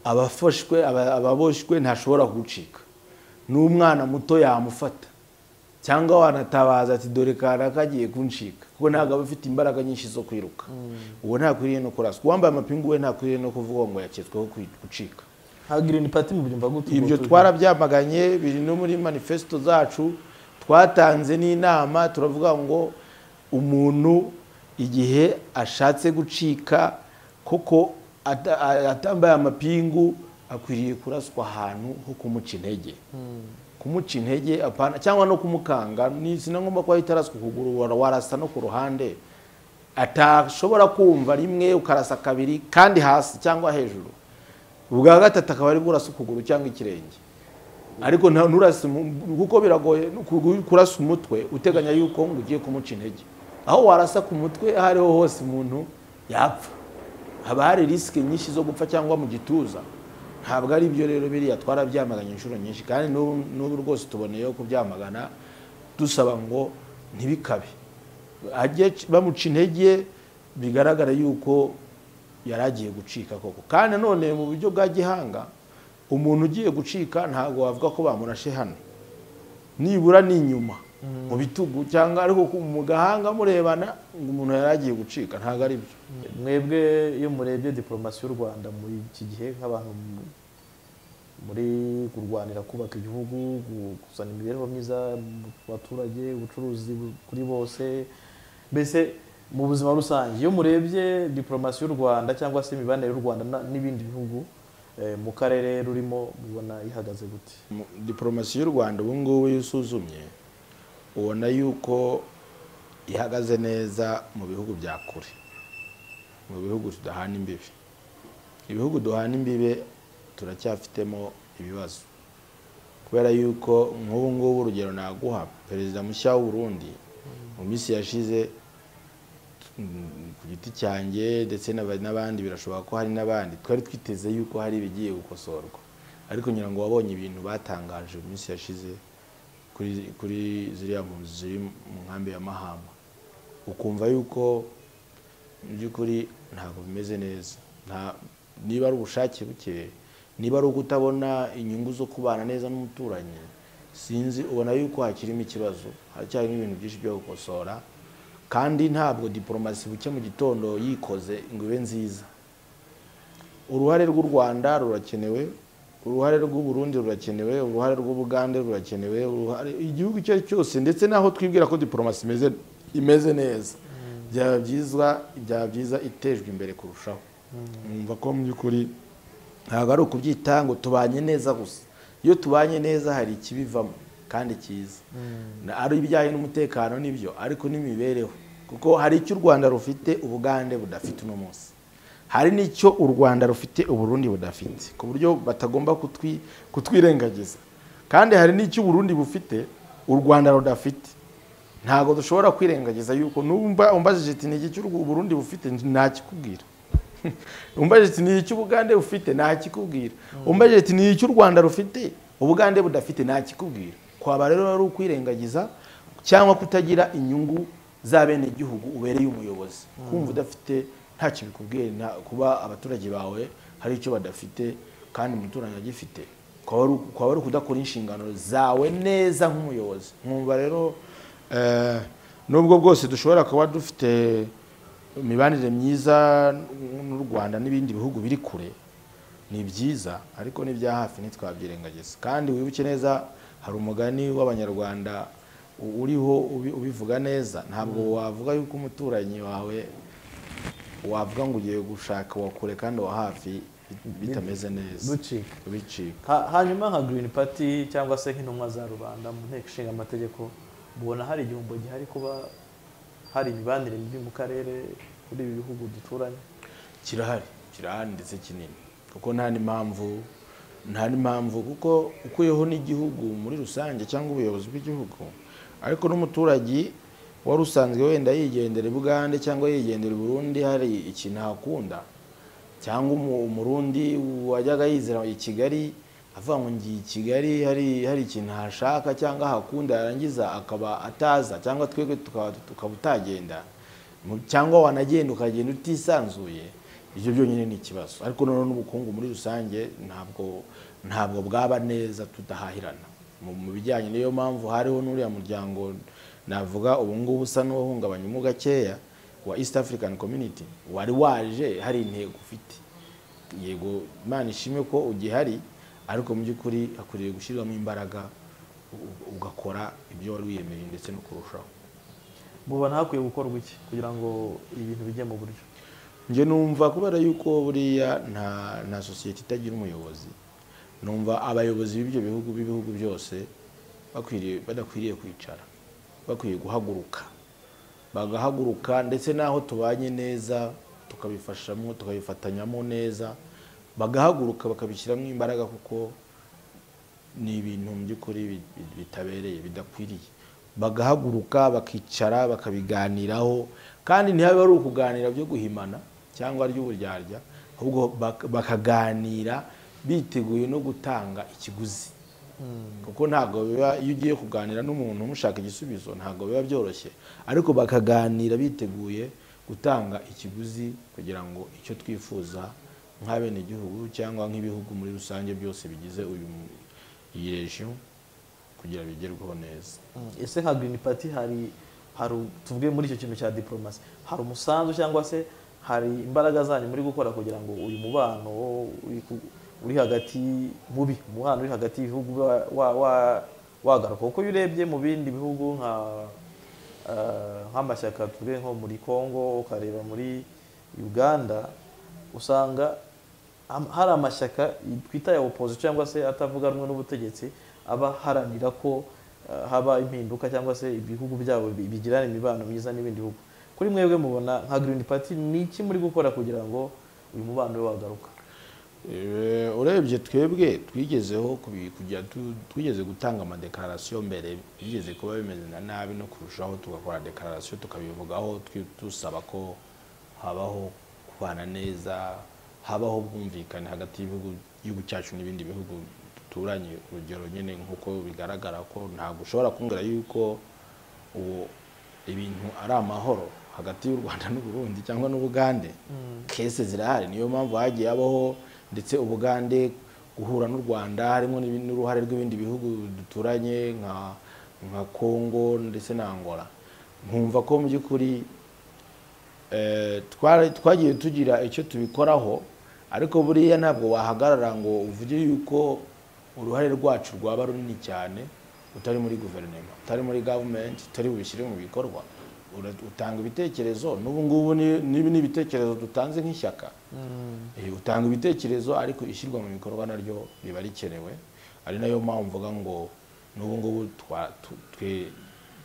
aba afashwe aba- aba aboshywe ntashobora gucika n'umwana muto yamufata cyangwa wanatabaza ati dore kana kagiye kuncika kuko ntabwo aba afite imbaraga nyinshi zo kwiruka uwo ntakwiriye no kuraswa uwambaye amapingu we ntakwiriye no kuvuga ngo yaketsweho kwi- gucika nka green party mubyumva gute ubwo ibyo turi- twarabyamaganye biri no muri manifesito zacu twatanze n'inama turavuga ngo umuntu igihe ashatse gucika koko ata- a- atambaye amapingu akwiriye kuraswa ahantu ho kumuca intege kumuca intege apana cyangwa no kumukanga ni sinagomba kuba itaraswa ukuguru wara- warasa no ku ruhande atashobora kumva rimwe ukarasa kabiri kandi hasi cyangwa hejuru ubwa gatatu akaba ari burasa ukuguru cyangwa ikirenge ariko nta nturase mu- kuko biragoye no kugu- kurasa umutwe uteganya yuko ngo ugiye kumuca intege aho warasa ku mutwe aho ariho hose umuntu yapfa haba hari risike nyinshi zo gupfa cyangwa mu gituza ntabwo ari byo rero biriya twarabyamaganye inshuro nyinshi kandi n'ubu n'ubu rwose tuboneyeho kubyamagana dusaba ngo ntibikabe ajye c- bamuca intege bigaragara yuko yari agiye gucika koko kandi none mu buryo bwa gihanga umuntu ugiye gucika ntabwo wavuga ko bamurashe hano nibura ni inyuma mu bitugu cyangwa ariko ku- mu gahanga murebana ngo umuntu yari agiye gucika ntabwo ari byo mwebwe iyo murebye diporomasi y'u rwanda muri iki gihe nk'abantu mu- muri kurwanira kubaka igihugu gu- kuzana imibereho myiza mu baturage ubucuruzi bu- kuri bose mbese mu buzima rusange iyo murebye diporomasi y'u rwanda cyangwa se imibanire y'u rwanda na- n'ibindi bihugu eh, mu karere rurimo mubona ihagaze gute Mu- diporomasi y'u rwanda ubu ngubu iyo usuzumye ubona yuko ihagaze neza mu bihugu bya kure mu bihugu tudahana imbibi ibihugu duhana imbibe turacyafitemo ibibazo kubera yuko nk'ubu ngubu urugero naguha perezida mushya w'u Burundi mu minsi yashize mm, ku giti cyanjye ndetse n'aba- n'abandi birashoboka ko hari n'abandi twari twiteze yuko hari ibigiye gukosorwa ariko ngira ngo wabonye ibintu batangaje mu minsi yashize kuri kuri ziriya mpunzi ziri mu nkambi ya mahama ukumva yuko mu by'ukuri ntabwo bimeze neza Nta- niba ari ubushake buke niba ari ukutabona inyungu zo kubana neza n'umuturanyi sinzi ubona yuko hakirimo ikibazo haracyarimo ibintu byinshi byo gukosora kandi ntabwo diporomasi buke mu gitondo yikoze ngo ibe nziza uruhare rw'u rwanda rurakenewe uruhare rw'u Burundi rurakenewe uruhare rw'ubugande rurakenewe uruhare igihugu icyo ari cyo cyose ndetse n'aho twibwira ko diporomasi imeze imeze neza byaba byiza byaba byiza itejwe imbere kurushaho numva ko mu by'ukuri ntabwo ari ukubyita ngo tubanye neza gusa iyo tubanye neza hari ikibivamo kandi cyiza Na- ari ibijyanye n'umutekano nibyo ariko n'imibereho kuko hari icyo u rwanda rufite ubugande budafite uno munsi hari n'icyo u rwanda rufite uburundi budafite ku buryo batagomba kutwi- kutwirengagiza kandi hari n'icyo uburundi bufite u rwanda rudafite ntabwo dushobora kwirengagiza yuko numva umbajije iti ni iki cy'u Rw- uburundi bufite ntakikubwira umbajije iti ni iki ubugande bufite ntakikubwira umbajije iti ni iki u rwanda rufite ubugande budafite ntakikubwira kwaba rero ari ukwirengagiza cyangwa kutagira inyungu za bene igihugu ubereye umuyobozi kumva udafite ntacyo bikubwiye nta- kuba abaturage bawe hari icyo badafite kandi umuturanyi agifite kwaba ari- kwaba ari ukudakora inshingano zawe neza nk'umuyobozi nkumva rero eh, nubwo bwose dushobora kuba dufite imibanire myiza n'u rwanda n'ibindi bihugu biri kure ni byiza ariko n'ibya hafi ntitwabyirengagiza kandi wibuke neza hari umugani w'abanyarwanda u- uriho ubi- ubivuga neza ntabwo wavuga yuko umuturanyi wawe wavuga ngo ugiye gushaka uwa kure kandi uwa hafi bit- bitameze neza ducika bicika Ha- hanyuma nka green party cyangwa se nk'intumwa za rubanda mu nteko ishinga amategeko mubona hari igihombo gihari kuba hari imibanire mibi mu karere kuri ibi bihugu duturanye kirahari kirahari ndetse kinini kuko nta n'impamvu nta n'impamvu kuko ukuyeho n'igihugu muri rusange cyangwa ubuyobozi bw'igihugu ariko n'umuturage wari usanzwe wenda yigendera i bugande cyangwa yigendera i burundi hari ikintu ahakunda cyangwa umu- umurundi wajyaga yizera i kigali avuga ngo ngiye i kigali hari hari ikintu hashaka cyangwa hakunda yarangiza akaba ataza cyangwa twebwe tukaba tukaba utagenda Mu- cyangwa wanagenda ukagenda utisanzuye ibyo byonyine ni ikibazo ariko noneho n'ubukungu muri rusange ntabwo ntabwo bwaba neza tudahahirana mu mu bijyanye niyo mpamvu hariho n'uriya muryango navuga ubu ngubu usa n'uwahungabanya mu gakeya wa east african community wari waje hari intego ufite yego imana ishimwe ko ugihari ariko mu by'ukuri hakwiriye gushyirwamo imbaraga u- u- ugakora ibyo wari wiyemeye ndetse no kurushaho mubona hakwiye gukorwa iki kugira ngo ibintu bijye mu buryo njye numva kubera yuko buriya nta nta sosiyete itagira umuyobozi numva abayobozi b'ibyo bihugu b'ibihugu byose bakwiriye badakwiriye kwicara bakwiye guhaguruka bagahaguruka ndetse n'aho tubanye neza tukabifashamo tukabifatanyamo neza bagahaguruka bakabishyiramo imbaraga kuko ni ibintu mu by'ukuri bi- bi- bitabereye bidakwiriye bagahaguruka bakicara bakabiganiraho kandi ntihabe ari ukuganira byo guhimana cyangwa ry'uburyarya ahubwo bak- bakaganira biteguye no gutanga ikiguzi kuko ntabwo biba iyo ugiye kuganira n'umuntu umushaka igisubizo ntabwo biba byoroshye ariko bakaganira biteguye gutanga ikiguzi kugira ngo icyo twifuza nk'abenegihugu cyangwa nk'ibihugu muri rusange byose bigize uyu mu- iyi region kugira bigerweho neza ese nka green party hari hari u- tuvuge muri icyo kintu cya diplomasi hari umusanzu cyangwa se hari imbaraga zanyu muri gukora kugira ngo uyu mubano uri ku- uri hagati mubi umubano uri hagati y'ibihugu wa- wa- wa- wagaruka kuko iyo urebye mu bindi bihugu nka eh, nk'amashyaka tuvuge nko muri congo ukareba muri uganda usanga Am- hari amashyaka twita ya opposition cyangwa se atavuga rumwe n'ubutegetsi aba aharanira ko ah, haba impinduka cyangwa se ibihugu byabo bi- bigirana imibano myiza n'ibindi bihugu kuri mwebwe mubona nka green party ni iki muri gukora kugira ngo uyu mubano we wagaruka Eh, urebye twebwe twigezeho kubi- kujya tu- twigeze gutanga amadekararasiyo mbere bigeze kuba bimeze na nabi no kurushaho tugakora dekararasiyo tukabivugaho twi- dusaba ko habaho kubana neza habaho ubwumvikane hagati y'ibihugu igihugu cyacu n'ibindi bihugu duturanye urugero nyine nk'uko bigaragara ko ntabwo ushobora kumbwira yuko ubu ibintu ari amahoro hagati y'u rwanda n'uburundi cyangwa n'ubugande kese zirahari niyo mpamvu hagiye habaho ndetse ubugande guhura n'u rwanda harimo n'ibi- n'uruhare rw'ibindi bihugu duturanye nka nka congo ndetse na angola nkumva ko mu by'ukuri eh, twari- twagiye tugira icyo tubikoraho ariko buriya ntabwo wahagarara ngo uvuge yuko uruhare rwacu rwaba runini cyane utari muri guverinoma utari muri gavumenti utari bubishyire mu bikorwa Ura- utanga ibitekerezo n'ubu ngubu ni- n'ibi ni ibitekerezo dutanze nk'ishyaka Eh, utanga ibitekerezo ariko ishyirwa mu bikorwa naryo riba rikenewe ari nayo mpamvu mvuga ngo n'ubu ngubu twa- tu- twe-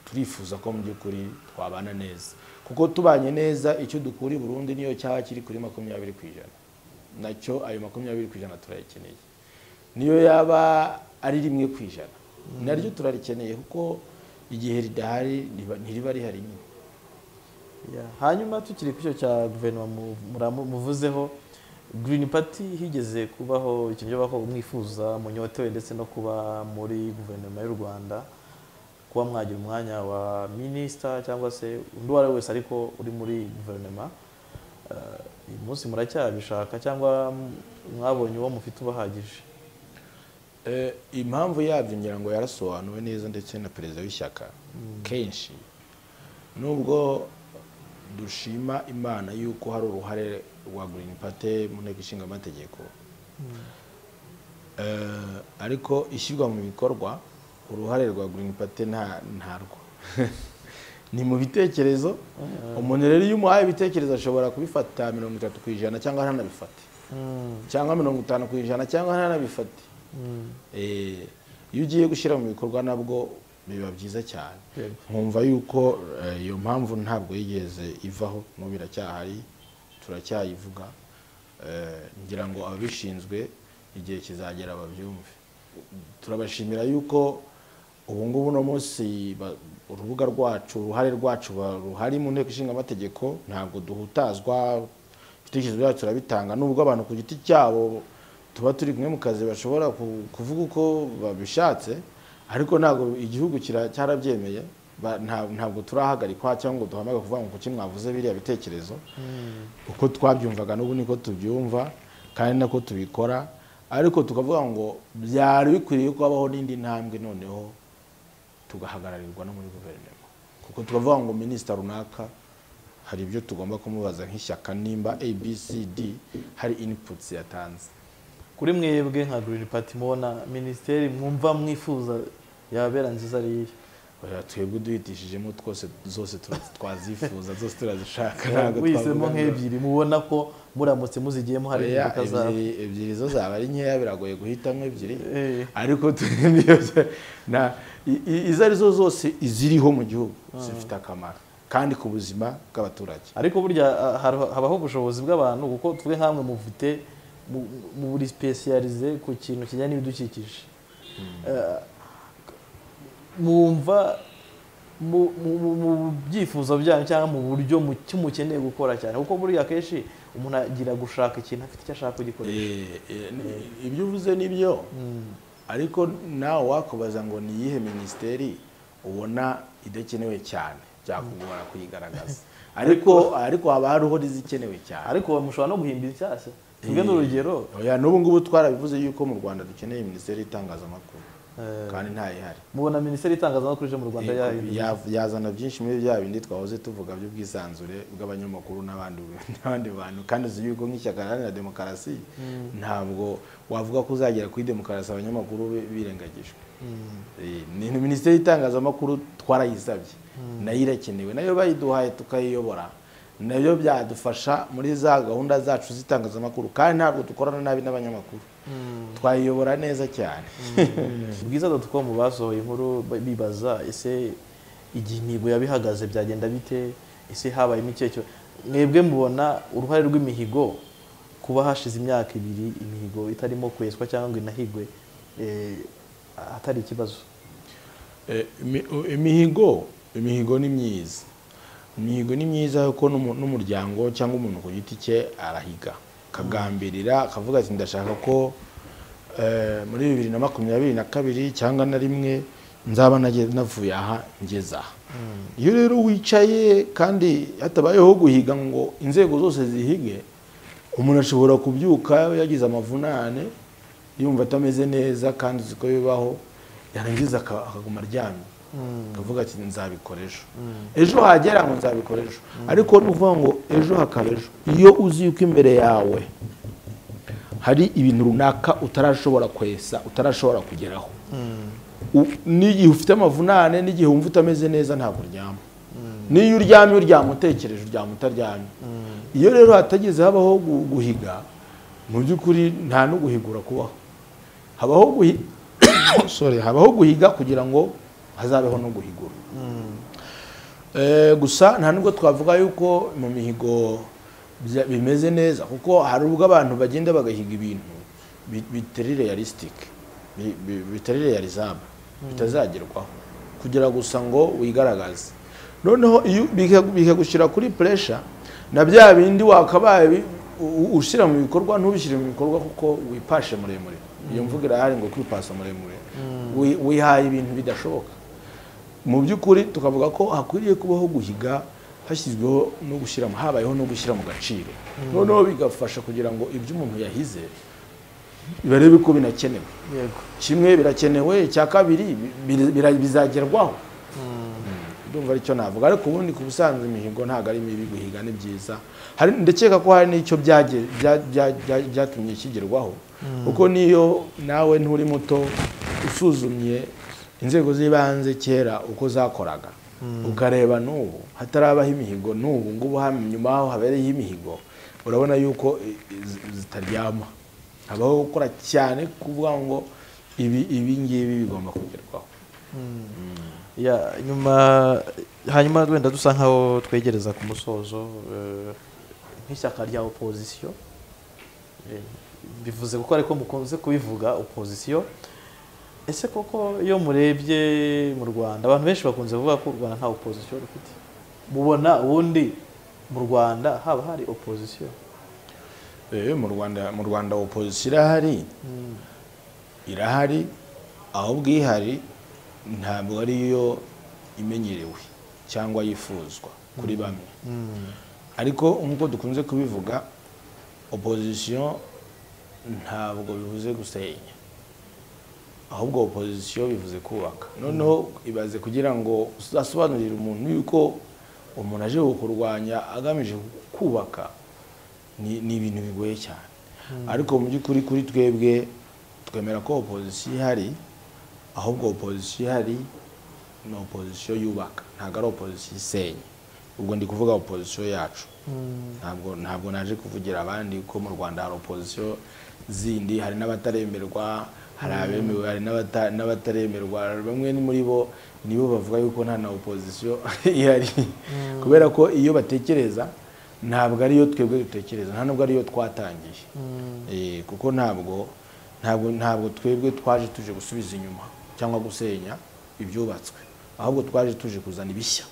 turifuza ko mu by'ukuri twabana neza kuko tubanye neza icyo dukura i burundi niyo cyaba kiri kuri makumyabiri ku ijana nacyo ayo makumyabiri ku ijana turayakeneye niyo yaba ari rimwe ku ijana naryo turarikeneye kuko igihe ridahari riba- ntiriba rihari nyine Yeah. hanyuma tukiri ku cyo cya guverinoma mu- muramu- muvuzeho green party higeze kubaho ikintu cyo bako mwifuza munyotewe ndetse no kuba muri guverinoma y'u rwanda kuba mwagira umwanya wa minisita cyangwa se undi uwo ari we wese ariko uri muri guverinoma Eh, uyu munsi muracyabishaka cyangwa mwabonye uwo mufite ubahagije Eh, impamvu yabyo ngira ngo yarasobanuwe neza ndetse na perezida w'ishyaka kenshi nubwo dushima imana yuko hari uruhare rwa green party mu nteko ishinga amategeko Eh, ariko ishyirwa mu bikorwa uruhare rwa green party nta ntarwo ni mu bitekerezo umuntu rero iyo umuhaye ibitekerezo ashobora kubifata mirongo itatu ku ijana cyangwa ntanabifate cyangwa mirongo itanu ku ijana cyangwa ntanabifate Eh, iyo ugiye gushyira mu bikorwa nabwo biba byiza cyane Yego. nkumva yuko eh, iyo mpamvu ntabwo yigeze ivaho n'ubu biracyahari turacyayivuga Eh, ngira ngo ababishinzwe igihe kizagera babyumve turabashimira yuko ubu ngubu uno munsi ba- urubuga rwacu uruhare rwacu ba- ruhari mu nteko ishinga amategeko ntabwo duhutazwa ibitekerezo byacu turabitanga nubwo abantu ku giti cyabo tuba turi kumwe mu kazi bashobora ku- kuvuga uko babishatse ariko ntabwo igihugu kira- cyarabyemeye ba- nta- ntabwo turahagarikwa cyangwa ngo duhamage kuvuga ngo kuki mwavuze biriya bitekerezo uko twabyumvaga n'ubu niko tubyumva kandi nako tubikora ariko tukavuga ngo byari bikwiriye ko habaho n'indi ntambwe noneho tugahagararirirwa no muri guverinoma kuko tukavuga ngo minisita runaka hari ibyo tugomba kumubaza nk'ishyaka nimba abcd hari inputs yatanze kuri mwebwe nka green party mubona minisiteri mwumva mwifuza yabera nziza ari iye Oya, twebwe duhitishijemo twose zose tura- twazifuza zose turazishaka ntabwo wisemo twavuga ngo- nk'ebyiri mubona ko muramutse muzigiyemo hari Oya, impinduka zabo ebyiri- ebyiri zo zaba ari nkeya biragoye guhitamo ebyiri Eh, ariko tu- niyo bya- na- i- i- izo ari zo zose iziriho mu gihugu zifite akamaro kandi ku buzima bw'abaturage ariko burya ah, har- habaho ubushobozi bw'abantu kuko twe nkamwe mufite mu- mu buri sipesiyarize ku kintu kijyanye n'ibidukikije Eh, mwumva mu- mu- mu mu byifuzo byanyu cyangwa mu buryo mu- icyo mukeneye gukora cyane kuko buriya akenshi umuntu agira gushaka ikintu afite icyo ashaka kugikoresha Eh, eh, ni- ibyo uvuze ni byo ariko nawe wakubaza ngo ni iyihe minisiteri ubona idakenewe cyane byakugora kuyigaragaza ariko ariko haba hariho n'izikenewe cyane ariko mushobora no guhimba inshyashya tugende urugero Oya, n'ubu ngubu twarabivuze yuko mu rwanda dukeneye minisiteri y'itangazamakuru eh, kandi ntayihari mubona minisiteri y'itangazamakuru ije mu rwanda Eh, yahinduye ya- yazana byinshi muri bya bindi twahoze tuvuga by'ubwisanzure bw'abanyamakuru n'abandi n'abandi bantu kandi uzi yuko nk'ishyaka riharanira demokarasi ntabwo wavuga ko uzagera kuri demokarasi abanyamakuru bi- birengagijwe Eh, ni ni minisiteri y'itangazamakuru twarayisabye nayo irakenewe nayo bayiduhaye tukayiyobora nabyo byadufasha muri za gahunda zacu z'itangazamakuru kandi ntabwo dukorana nabi n'abanyamakuru twayiyobora neza cyane bwiza dotcom basohoye inkuru ba- bibaza ese igihe imihigo yabihagaze byagenda bite ese habayemo ikihe cyo mwebwe mubona uruhare rw'imihigo kuba hashize imyaka ibiri imihigo itarimo kweswa cyangwa ngo inahigwe eh, hatari ikibazo Eh, imi- u- imihigo imihigo ni myiza imihigo ni myiza kuko n'umu- n'umuryango cyangwa umuntu ku giti cye arahiga akagambirira akavuga ati ndashaka ko eh, muri bibiri na makumyabiri na kabiri cyangwa na rimwe nzaba nage- navuye aha ngeze aha iyo rero wicaye kandi hatabayeho guhiga ngo inzego zose zihige umuntu ashobora kubyuka yagize amavunane yumva atameze neza kandi uzi ko bibaho yarangiza aka- akaguma aryamye akavuga ati nzabikora ejo ejo hagera ngo nzabikora ejo ariko ni ukuvuga ngo ejo hakaba ejo iyo uzi yuko imbere yawe hari ibintu runaka utarashobora kwesa utarashobora kugeraho U- n'igihe ufite amavunane n'igihe wumva utameze neza ntabwo uryama n'iyo uryamye uryama utekereje uryama utaryamye iyo rero hatageze habaho gu- guhiga mu by'ukuri nta no guhigura kubaho habaho guhi- Sorry, habaho guhiga kugira ngo hazabeho no guhigura Eh, gusa nta nubwo twavuga yuko mu mihigo bya- bimeze neza kuko hari ubwo abantu bagenda bagahiga ibintu bi- bitari realistic bi- bi- bitari realizable bitazagerwaho kugira gusa ngo wigaragaze noneho iyo bika- bikagushyira kuri pressure na bya bindi wakabaye bi- u- u- ushyira mu bikorwa ntubishyire mu bikorwa kuko wipashe muremure iyo mvuga irahari ngo kwipasa muremure Wi- wihaye ibintu bidashoboka mu by'ukuri tukavuga ko hakwiriye kubaho guhiga hashyizweho no gushyira mu- habayeho no gushyira mu gaciro noneho bigafasha kugira ngo ibyo umuntu yahize barebe ko binakenewe yego kimwe birakenewe icya kabiri bi- bi- bira- bizagerwaho ndumva aricyo navuga ariko ubundi ku busanzwe imihigo ntabwo ari mibi guhiga ni byiza hari ndakeka ko hari n'icyo byage- bya- bya- bya- byatumye kigerwaho kuko niyo nawe nturi muto usuzumye inzego z'ibanze kera uko zakoraga ukareba n'ubu hatarabaho imihigo n'ubu ngubu hano nyuma yaho habereye imihigo urabona yuko i- i- zitaryama habaho gukora cyane kuvuga ngo ibi ibi ngibi bigomba kugerwaho Ya, nyuma hanyuma wenda dusa nkaho twegereza ku musozo eh, nk'ishyaka rya opozisiyo Eh, bivuze kuko ariko mukunze kubivuga opozisiyo ese koko iyo murebye mu rwanda abantu benshi bakunze kuvuga ko u rwanda nta opozisiyo rufite mubona ubundi mu rwanda haba hari opozisiyo Eh, mu rwanda mu rwanda opozisiyo irahari irahari ahubwo ihari ntabwo ariyo imenyerewe cyangwa yifuzwa kuri bamwe ariko nk'uko dukunze kubivuga opozisiyo ntabwo bivuze gusenya ahubwo opozisiyo bivuze kubaka noneho ibaze kugira ngo uzasobanurire umuntu yuko umuntu aje kukurwanya agamije kubaka ni ni ibintu bigoye cyane ariko mu by'ukuri kuri twebwe twemera ko opozisiyo ihari ahubwo opozisiyo ihari ni opozisiyo yubaka ntabwo ari opozisiyo isenya ubwo ndi kuvuga opozisiyo yacu ntabwo ntabwo naje kuvugira abandi ko mu rwanda hari opozisiyo zindi hari n'abataremerwa hari abemewe hari n'abata- n'abataremerwa bamwe ni muri bo nibo bavuga yuko nta na opozisiyo ihari kubera ko iyo batekereza ntabwo ariyo twebwe dutekereza nta nubwo ariyo twatangiye Eh, kuko ntabwo ntabwo ntabwo twebwe twaje tuje gusubiza inyuma cyangwa gusenya ibyubatswe ahubwo twaje tuje kuzana ibishya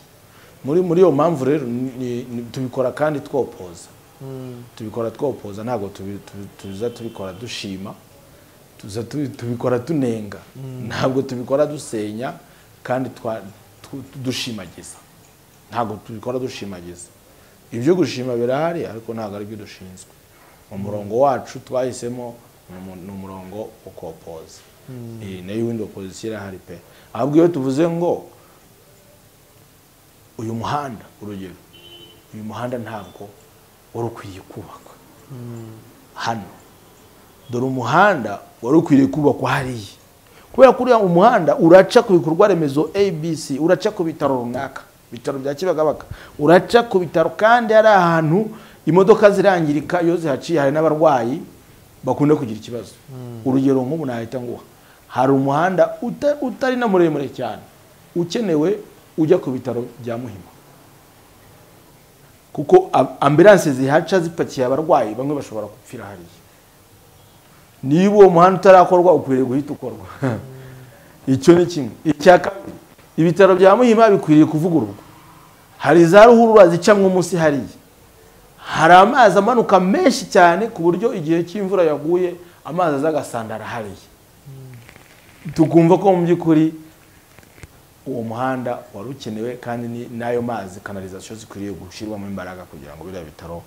muri muri iyo mpamvu rero ni- ni- tubikora kandi twopoza tubikora twopoza ntabwo tubi- tubi- tuza tubikora dushima tuza tubi- tubikora tunenga ntabwo tubikora dusenya kandi twa- tu- tu- dushimagiza ntabwo tubikora dushimagiza ibyo gushima birahari ariko ntabwo aribyo dushinzwe umurongo wacu twahisemo ni umu- ni umurongo wo kopoza Eh, nayo windi opozisiyo irahari pe ahubwo iyo tuvuze ngo uyu muhanda urugero uyu muhanda ntabwo wari ukwiye kubakwa hano dore umuhanda wari ukwiriye kubakwa hariya kubera ko uriya umuhanda uraca ku bikorwa remezo abc uraca ku bitaro runaka bitaro bya kibagabaga uraca ku bitaro kandi hari ahantu imodoka zirangirika iyo zihaciye hari n'abarwayi bakunda kugira ikibazo urugero nk'ubu nahita nguha hari umuhanda uta- utari na muremure cyane ukenewe ujya ku bitaro bya muhima kuko a- ambulanse zihaca zipakiye abarwayi bamwe bashobora gupfira hariya niba uwo muhanda utarakorwa ukwiriye guhita ukorwa icyo ni kimwe icya kabiri ibitaro bya muhima bikwiriye kuvugururwa hari za ruhurura zicamwa munsi hariya hari amazi amanuka menshi cyane ku buryo igihe cy'imvura yaguye amazi aza agasandara hariya tukumva ko mu by'ukuri uwo muhanda wari ukenewe kandi ni- n'ayo mazi kanalizasiyo zikwiriye gushyirwamo imbaraga kugira ngo biriya bitaro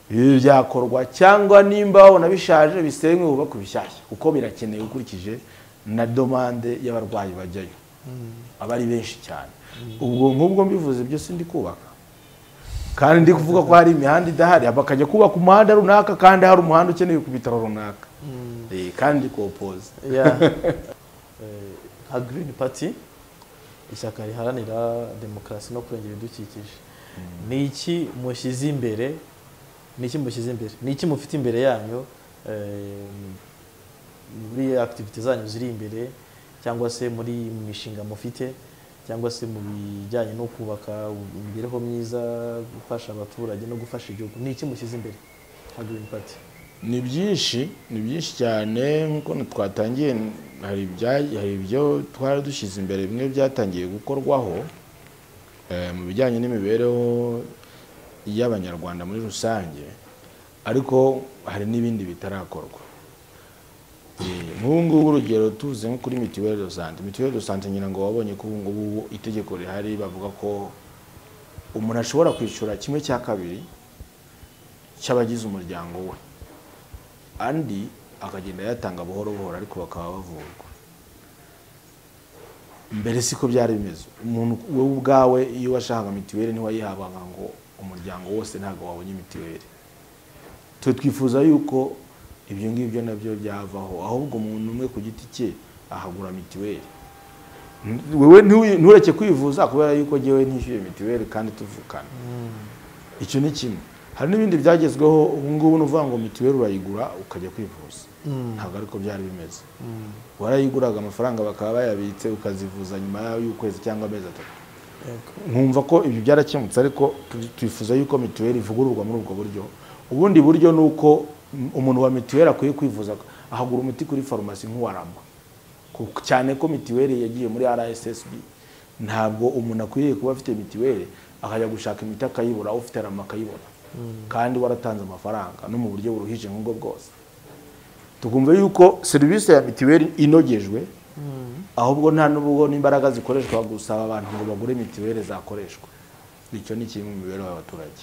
bibe byakorwa cyangwa nimba babona bishaje bisenywe hubakwe bishyashya kuko birakenewe ukurikije na domande y'abarwayi bajyayo aba ari benshi cyane ubwo nk'ubwo mbivuze byose ndi kubaka kandi ndi kuvuga ko hari imihanda idahari bakajya kubaka umuhanda runaka kandi hari umuhanda ukenewe ku bitaro runaka Eh, kandi ndi kuwupoza Yeah. Eh, nka green party ishyaka riharanira demokarasi no kurengera ibidukikije ni iki mushyize imbere ni iki mushyize imbere ni iki mufite imbere yanyu eh, muri activite zanyu ziri imbere cyangwa se muri mu mishinga mufite cyangwa se mu bijyanye no kubaka imibereho myiza gufasha abaturage no gufasha igihugu ni iki mushyize imbere nka green party ni byinshi ni byinshi cyane nk'uko twatangiye hari ibya- hari ibyo twari dushyize imbere bimwe byatangiye gukorwaho eh, mu bijyanye n'imibereho y'abanyarwanda muri rusange ariko hari n'ibindi bitarakorwa Eh, nk'ubu ngubu urugero tuvuze nko kuri mituweli do sante mituweli do sante ngira ngo wabonye ko ubu ngubu itegeko rihari bavuga ko umuntu ashobora kwishyura kimwe cya kabiri cy'abagize umuryango we andi akagenda yatanga buhoro buhoro ariko bakaba bavurwa mbere siko byari bimeze umuntu wowe ubwawe iyo washakaga mituweli ntiwayihabanga ngo umuryango wose ntabwo wabonye mituweli twe twifuza yuko ibyo ngibyo nabyo byavaho ahubwo umuntu umwe ku giti cye ahagura mituweli N- wewe ntiwi- ntureke kwivuza kubera yuko ngewe ntishyuye mituweli kandi tuvukana icyo ni kimwe hari n'ibindi byagezweho ubu ngubu ni uvuga ngo mituweli urayigura ukajya kwivuza ntabwo ariko byari bimeze warayiguraga amafaranga bakaba bayabitse ukazivuza nyuma y'ukwezi cyangwa amezi atatu Yego. nkumva ko ibyo byarakemutse ariko tu- twifuza yuko mituweli ivugururwa muri ubwo buryo ubundi buryo ni uko mm, umuntu wa mituweli akwiye kwivuza ahagura umuti kuri farumasi nk'uwaramba Ku- cyane ko mituweli yagiye muri rssb ntabwo umuntu akwiriye kuba afite mituweli akajya gushaka imiti akayibura ufite rama akayibona kandi waratanze amafaranga no mu buryo buruhije nk'ubwo bwose tukumva yuko serivisi ya mituweli inogejwe ahubwo nta n'ubwo n'imbaraga zikoreshwa gusaba abantu ngo bagure mituweli zakoreshwa icyo ni kimwe mu mibereho y'abaturage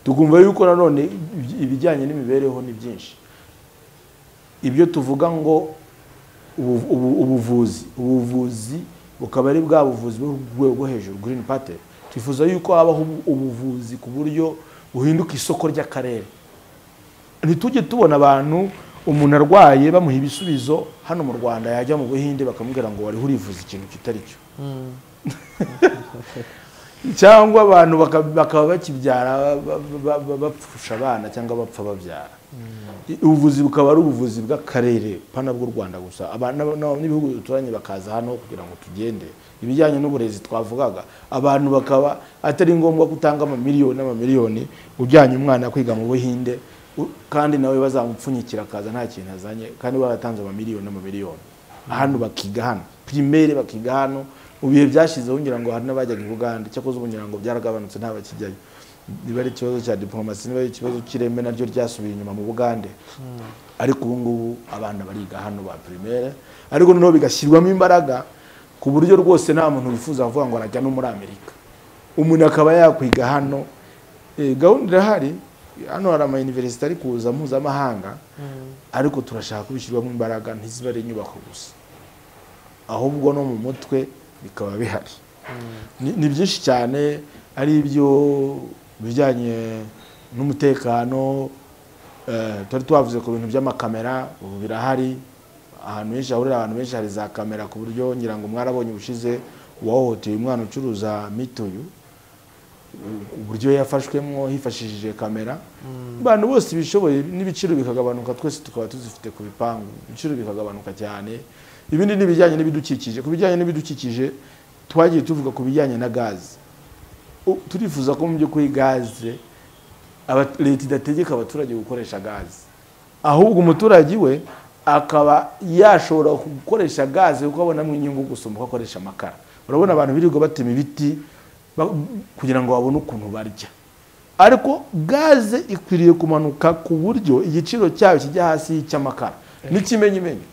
tukumva yuko nanone ibi- ibijyanye n'imibereho ni byinshi ibyo tuvuga ngo ubu- ubu- ubuvuzi ubuvuzi bukaba ari bwa buvuzi bwo ku rwego rwo hejuru green party twifuza yuko habaho ubu- ubuvuzi ku buryo buhinduka isoko ry'akarere ntitujye tubona abantu umuntu arwaye bamuha ibisubizo hano mu rwanda yajya mu buhinde bakamubwira ngo wari urivuza ikintu kitari cyo cyangwa abantu baka- bakaba bakibyara ba- ba- ba- bapfusha abana cyangwa bapfa babyara I- ubuvuzi bukaba ari ubuvuzi bw'akarere pana bw'u rwanda gusa Aba- n'aba- n'aba- n'ibihugu duturanye bakaza hano kugira ngo tugende ibijyanye n'uburezi twavugaga abantu bakaba atari ngombwa ko utanga amamiliyoni n'amamiliyoni ujyanye umwana kwiga mu buhinde u- kandi nawe bazamupfunyikira akaza nta kintu azanye kandi baratanze amamiliyoni n'amamiliyoni hano bakiga hano pirimeri bakiga hano mu bihe byashyizeho ngira ngo hari n'abajyaga i bugande cyakoze ubu ngira ngo byaragabanutse ntabakijyayo niba ari ikibazo cya diplomasi niba ari ikibazo cy'ireme naryo ryasubiye inyuma mu bugande ariko ubu ngubu abana bariga hano ba pirimeri ariko noneho bigashyirwamo imbaraga ku buryo rwose nta muntu wifuza kuvuga ngo arajya no muri amerika umuntu akaba yakwiga hano Eh, gahunda irahari hano hari amayuniverisite ari kuza mpuzamahanga ariko turashaka kubishyirwamo imbaraga ntiziba ari inyubako gusa ahubwo no mu mutwe bikaba bihari Ni- ni byinshi cyane ari ibyo bijyanye n'umutekano eh, twari twavuze ku bintu by'amakamera ubu birahari ahantu henshi hahurira abantu benshi hari za kamera ku buryo ngira ngo mwarabonye ubushize uwahohoteye umwana ucuruza mituyu uburyo yafashwemo hifashishije kamera abantu bose bishoboye n'ibiciro bikagabanuka twese tukaba tuzifite ku bipangu ibiciro bikagabanuka cyane ibindi ni ibijyanye n'ibidukikije ku bijyanye n'ibidukikije twagiye tuvuga ku bijyanye na gaze U- turifuza ko mu by'ukuri gaze aba- leta idategeka abaturage gukoresha gaze ahubwo umuturage we akaba yashobora gukoresha gaze kuko abonamo inyungu gusumba uko akoresha amakara urabona abantu birirwa batema ibiti ba- kugira ngo babone ukuntu barya ariko gaze ikwiriye kumanuka ku buryo igiciro cyayo kijya hasi y'icy'amakara n'ikimenyimenyi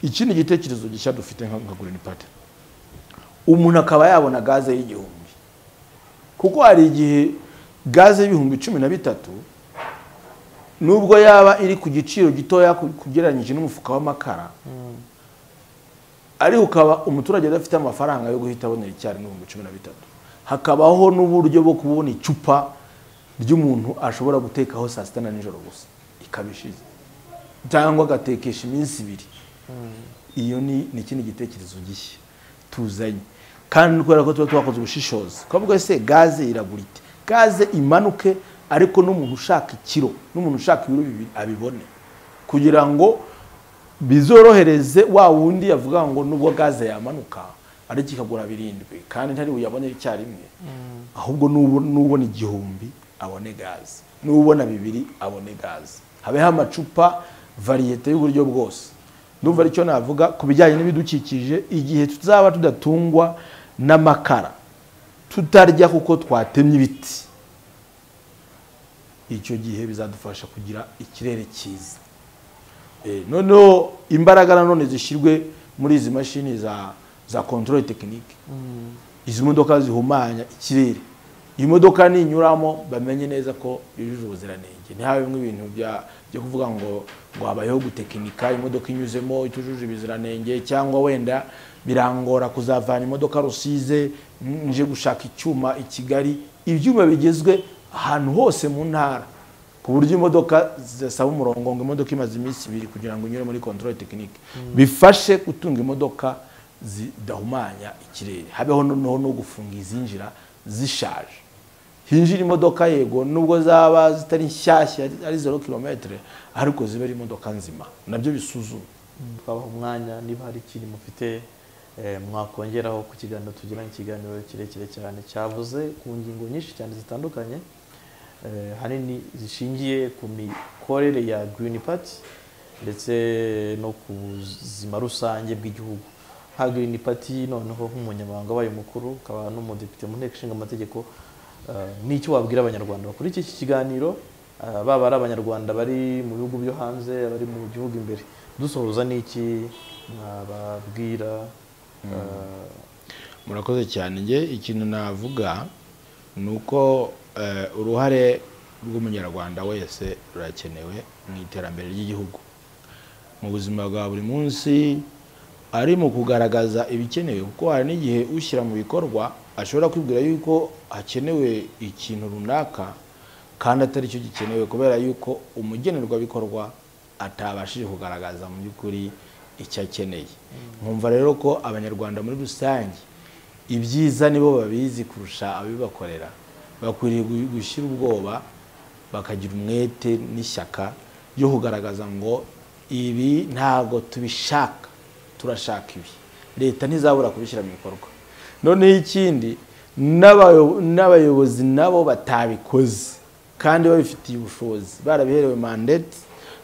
iki ni igitekerezo gishya dufite nka nka Green Party umuntu akaba yabona gaze y'igihumbi kuko hari igihe gaze y'ibihumbi cumi na bitatu nubwo yaba iri ku giciro gitoya ku- kugereranyije n'umufuka w'amakara ariko ukaba umuturage adafite amafaranga yo guhita abonera icyari n'ibihumbi cumi na bitatu hakabaho n'uburyo bwo kubona icupa ry'umuntu ashobora gutekaho saa sita na nijoro gusa ikaba ishize cyangwa agatekesha iminsi ibiri iyo ni ni ikindi gitekerezo gishya tuzanye kandi kubera ko tuba twakoze ubushishozi twavuga se gaze iragura ite gaze imanuke ariko n'umuntu ushaka ikiro n'umuntu ushaka ibiro bibiri abibone kugira ngo bizorohereze wa wundi yavuga ngo nubwo gaze yamanuka ariko ikagura birindwi kandi ntari buyabone icyarimwe ahubwo n'ubu- n'ubona igihumbi abone gaze n'ubona bibiri abone gaze habeho amacupa variyete y'uburyo bwose ndumva aricyo navuga ku bijyanye n'ibidukikije igihe tuzaba tudatungwa n'amakara tutarya kuko twatemye ibiti icyo gihe bizadufasha kugira ikirere cyiza Eh, noneho imbaraga nanone zishyirwe muri izi mashini za za control tekinike izi modoka zihumanya ikirere iyi modoka ninyuramo bamenye neza ko yujuje ubuziranenge ntihabe bimwe ibintu bya byo kuvuga ngo ngo habayeho gutekinika imodoka inyuzemo itujuje ubuziranenge cyangwa wenda birangora kuzavana imodoka rusize mm, nje gushaka icyuma i kigali ibyuma bigezwe ahantu hose mu ntara ku buryo imodoka zisaba umurongo ngo imodoka imaze iminsi ibiri kugira ngo inyure muri control tekinike bifashe gutunga imodoka zidahumanya ikirere habeho noneho no gufunga izinjira zishaje hinjira imodoka yego nubwo zaba zitari nshyashya ari zero kilometere ariko ziba ari imodoka nzima nabyo bisuzuma twabaha umwanya niba hari ikintu mufite eh, mwakongeraho ku kiganiro tugiranye ikiganiro kirekire cyane cyavuze ku ngingo nyinshi cyane zitandukanye eh, ahanini zishingiye ku mikorere ya Green Party ndetse no ku buzima rusange bw'igihugu nka Green Party noneho nk'umunyamabanga wayo mukuru ukaba n'umudepite mu nteko ishinga amategeko eh, ni iki wabwira abanyarwanda bakora iki kiganiro eh, baba ari abanyarwanda bari mu bihugu byo hanze abari mu gihugu imbere dusohoza n'iki mwababwira eh, murakoze cyane njye ikintu navuga ni uko eh, uruhare rw'umunyarwanda wese rurakenewe mu iterambere ry'igihugu mu buzima bwa buri munsi ari mu kugaragaza ibikenewe kuko hari n'igihe ushyira mu bikorwa ashobora kwibwira yuko hakenewe ikintu runaka kandi atari cyo gikenewe kubera yuko umugenerwabikorwa atabashije kugaragaza mu by'ukuri icyo akeneye nkumva rero ko abanyarwanda muri rusange ibyiza nibo babizi kurusha abibakorera bakwiriye gu- gushyira ubwoba bakagira umwete n'ishyaka ryo kugaragaza ngo ibi ntabwo tubishaka turashaka ibi leta ntizabura kubishyira mu bikorwa noneho ikindi n'abayo- n'abayobozi nabo batabikoze kandi babifitiye ubushobozi barabiherewe mandate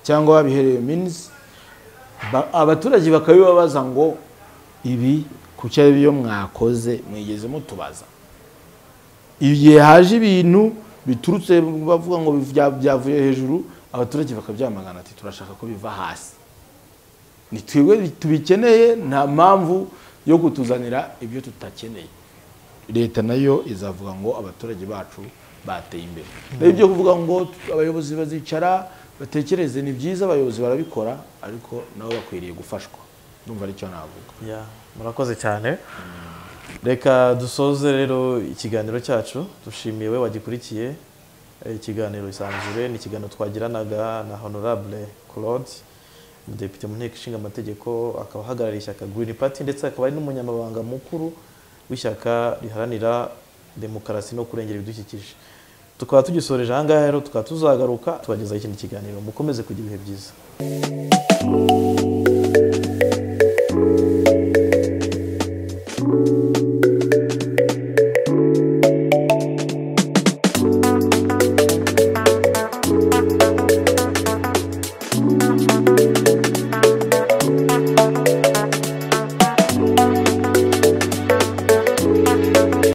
cyangwa babiherewe minisi Ba- abaturage bakabibabaza ngo ibi kuki ari byo mwakoze mwigeze mutubaza igihe haje ibintu biturutse bavuga ngo bya- byavuye hejuru abaturage bakabyamagana ati turashaka ko biva hasi ni twebwe tubikeneye nta mpamvu yo kutuzanira ibyo tutakeneye leta nayo izavuga ngo abaturage bacu bateye imbere rero ibyo kuvuga ngo abayobozi bazicara batekereze ni byiza abayobozi barabikora ariko nabo bakwiriye gufashwa ndumva aricyo navuga ya murakoze cyane reka dusoze rero ikiganiro cyacu dushimiye we wagikurikiye Eh, ikiganiro isanzure ni ikiganiro twagiranaga na honorable claude umudepite mu nteko ishinga amategeko akaba ahagarariye ishyaka green party ndetse akaba ari n'umunyamabanga mukuru w'ishyaka riharanira demokarasi no kurengera ibidukikije tukaba tugisoreje aha ngaha rero tukaba tuzagaruka tubagezaho ikindi kiganiro mukomeze kugira ibihe byiza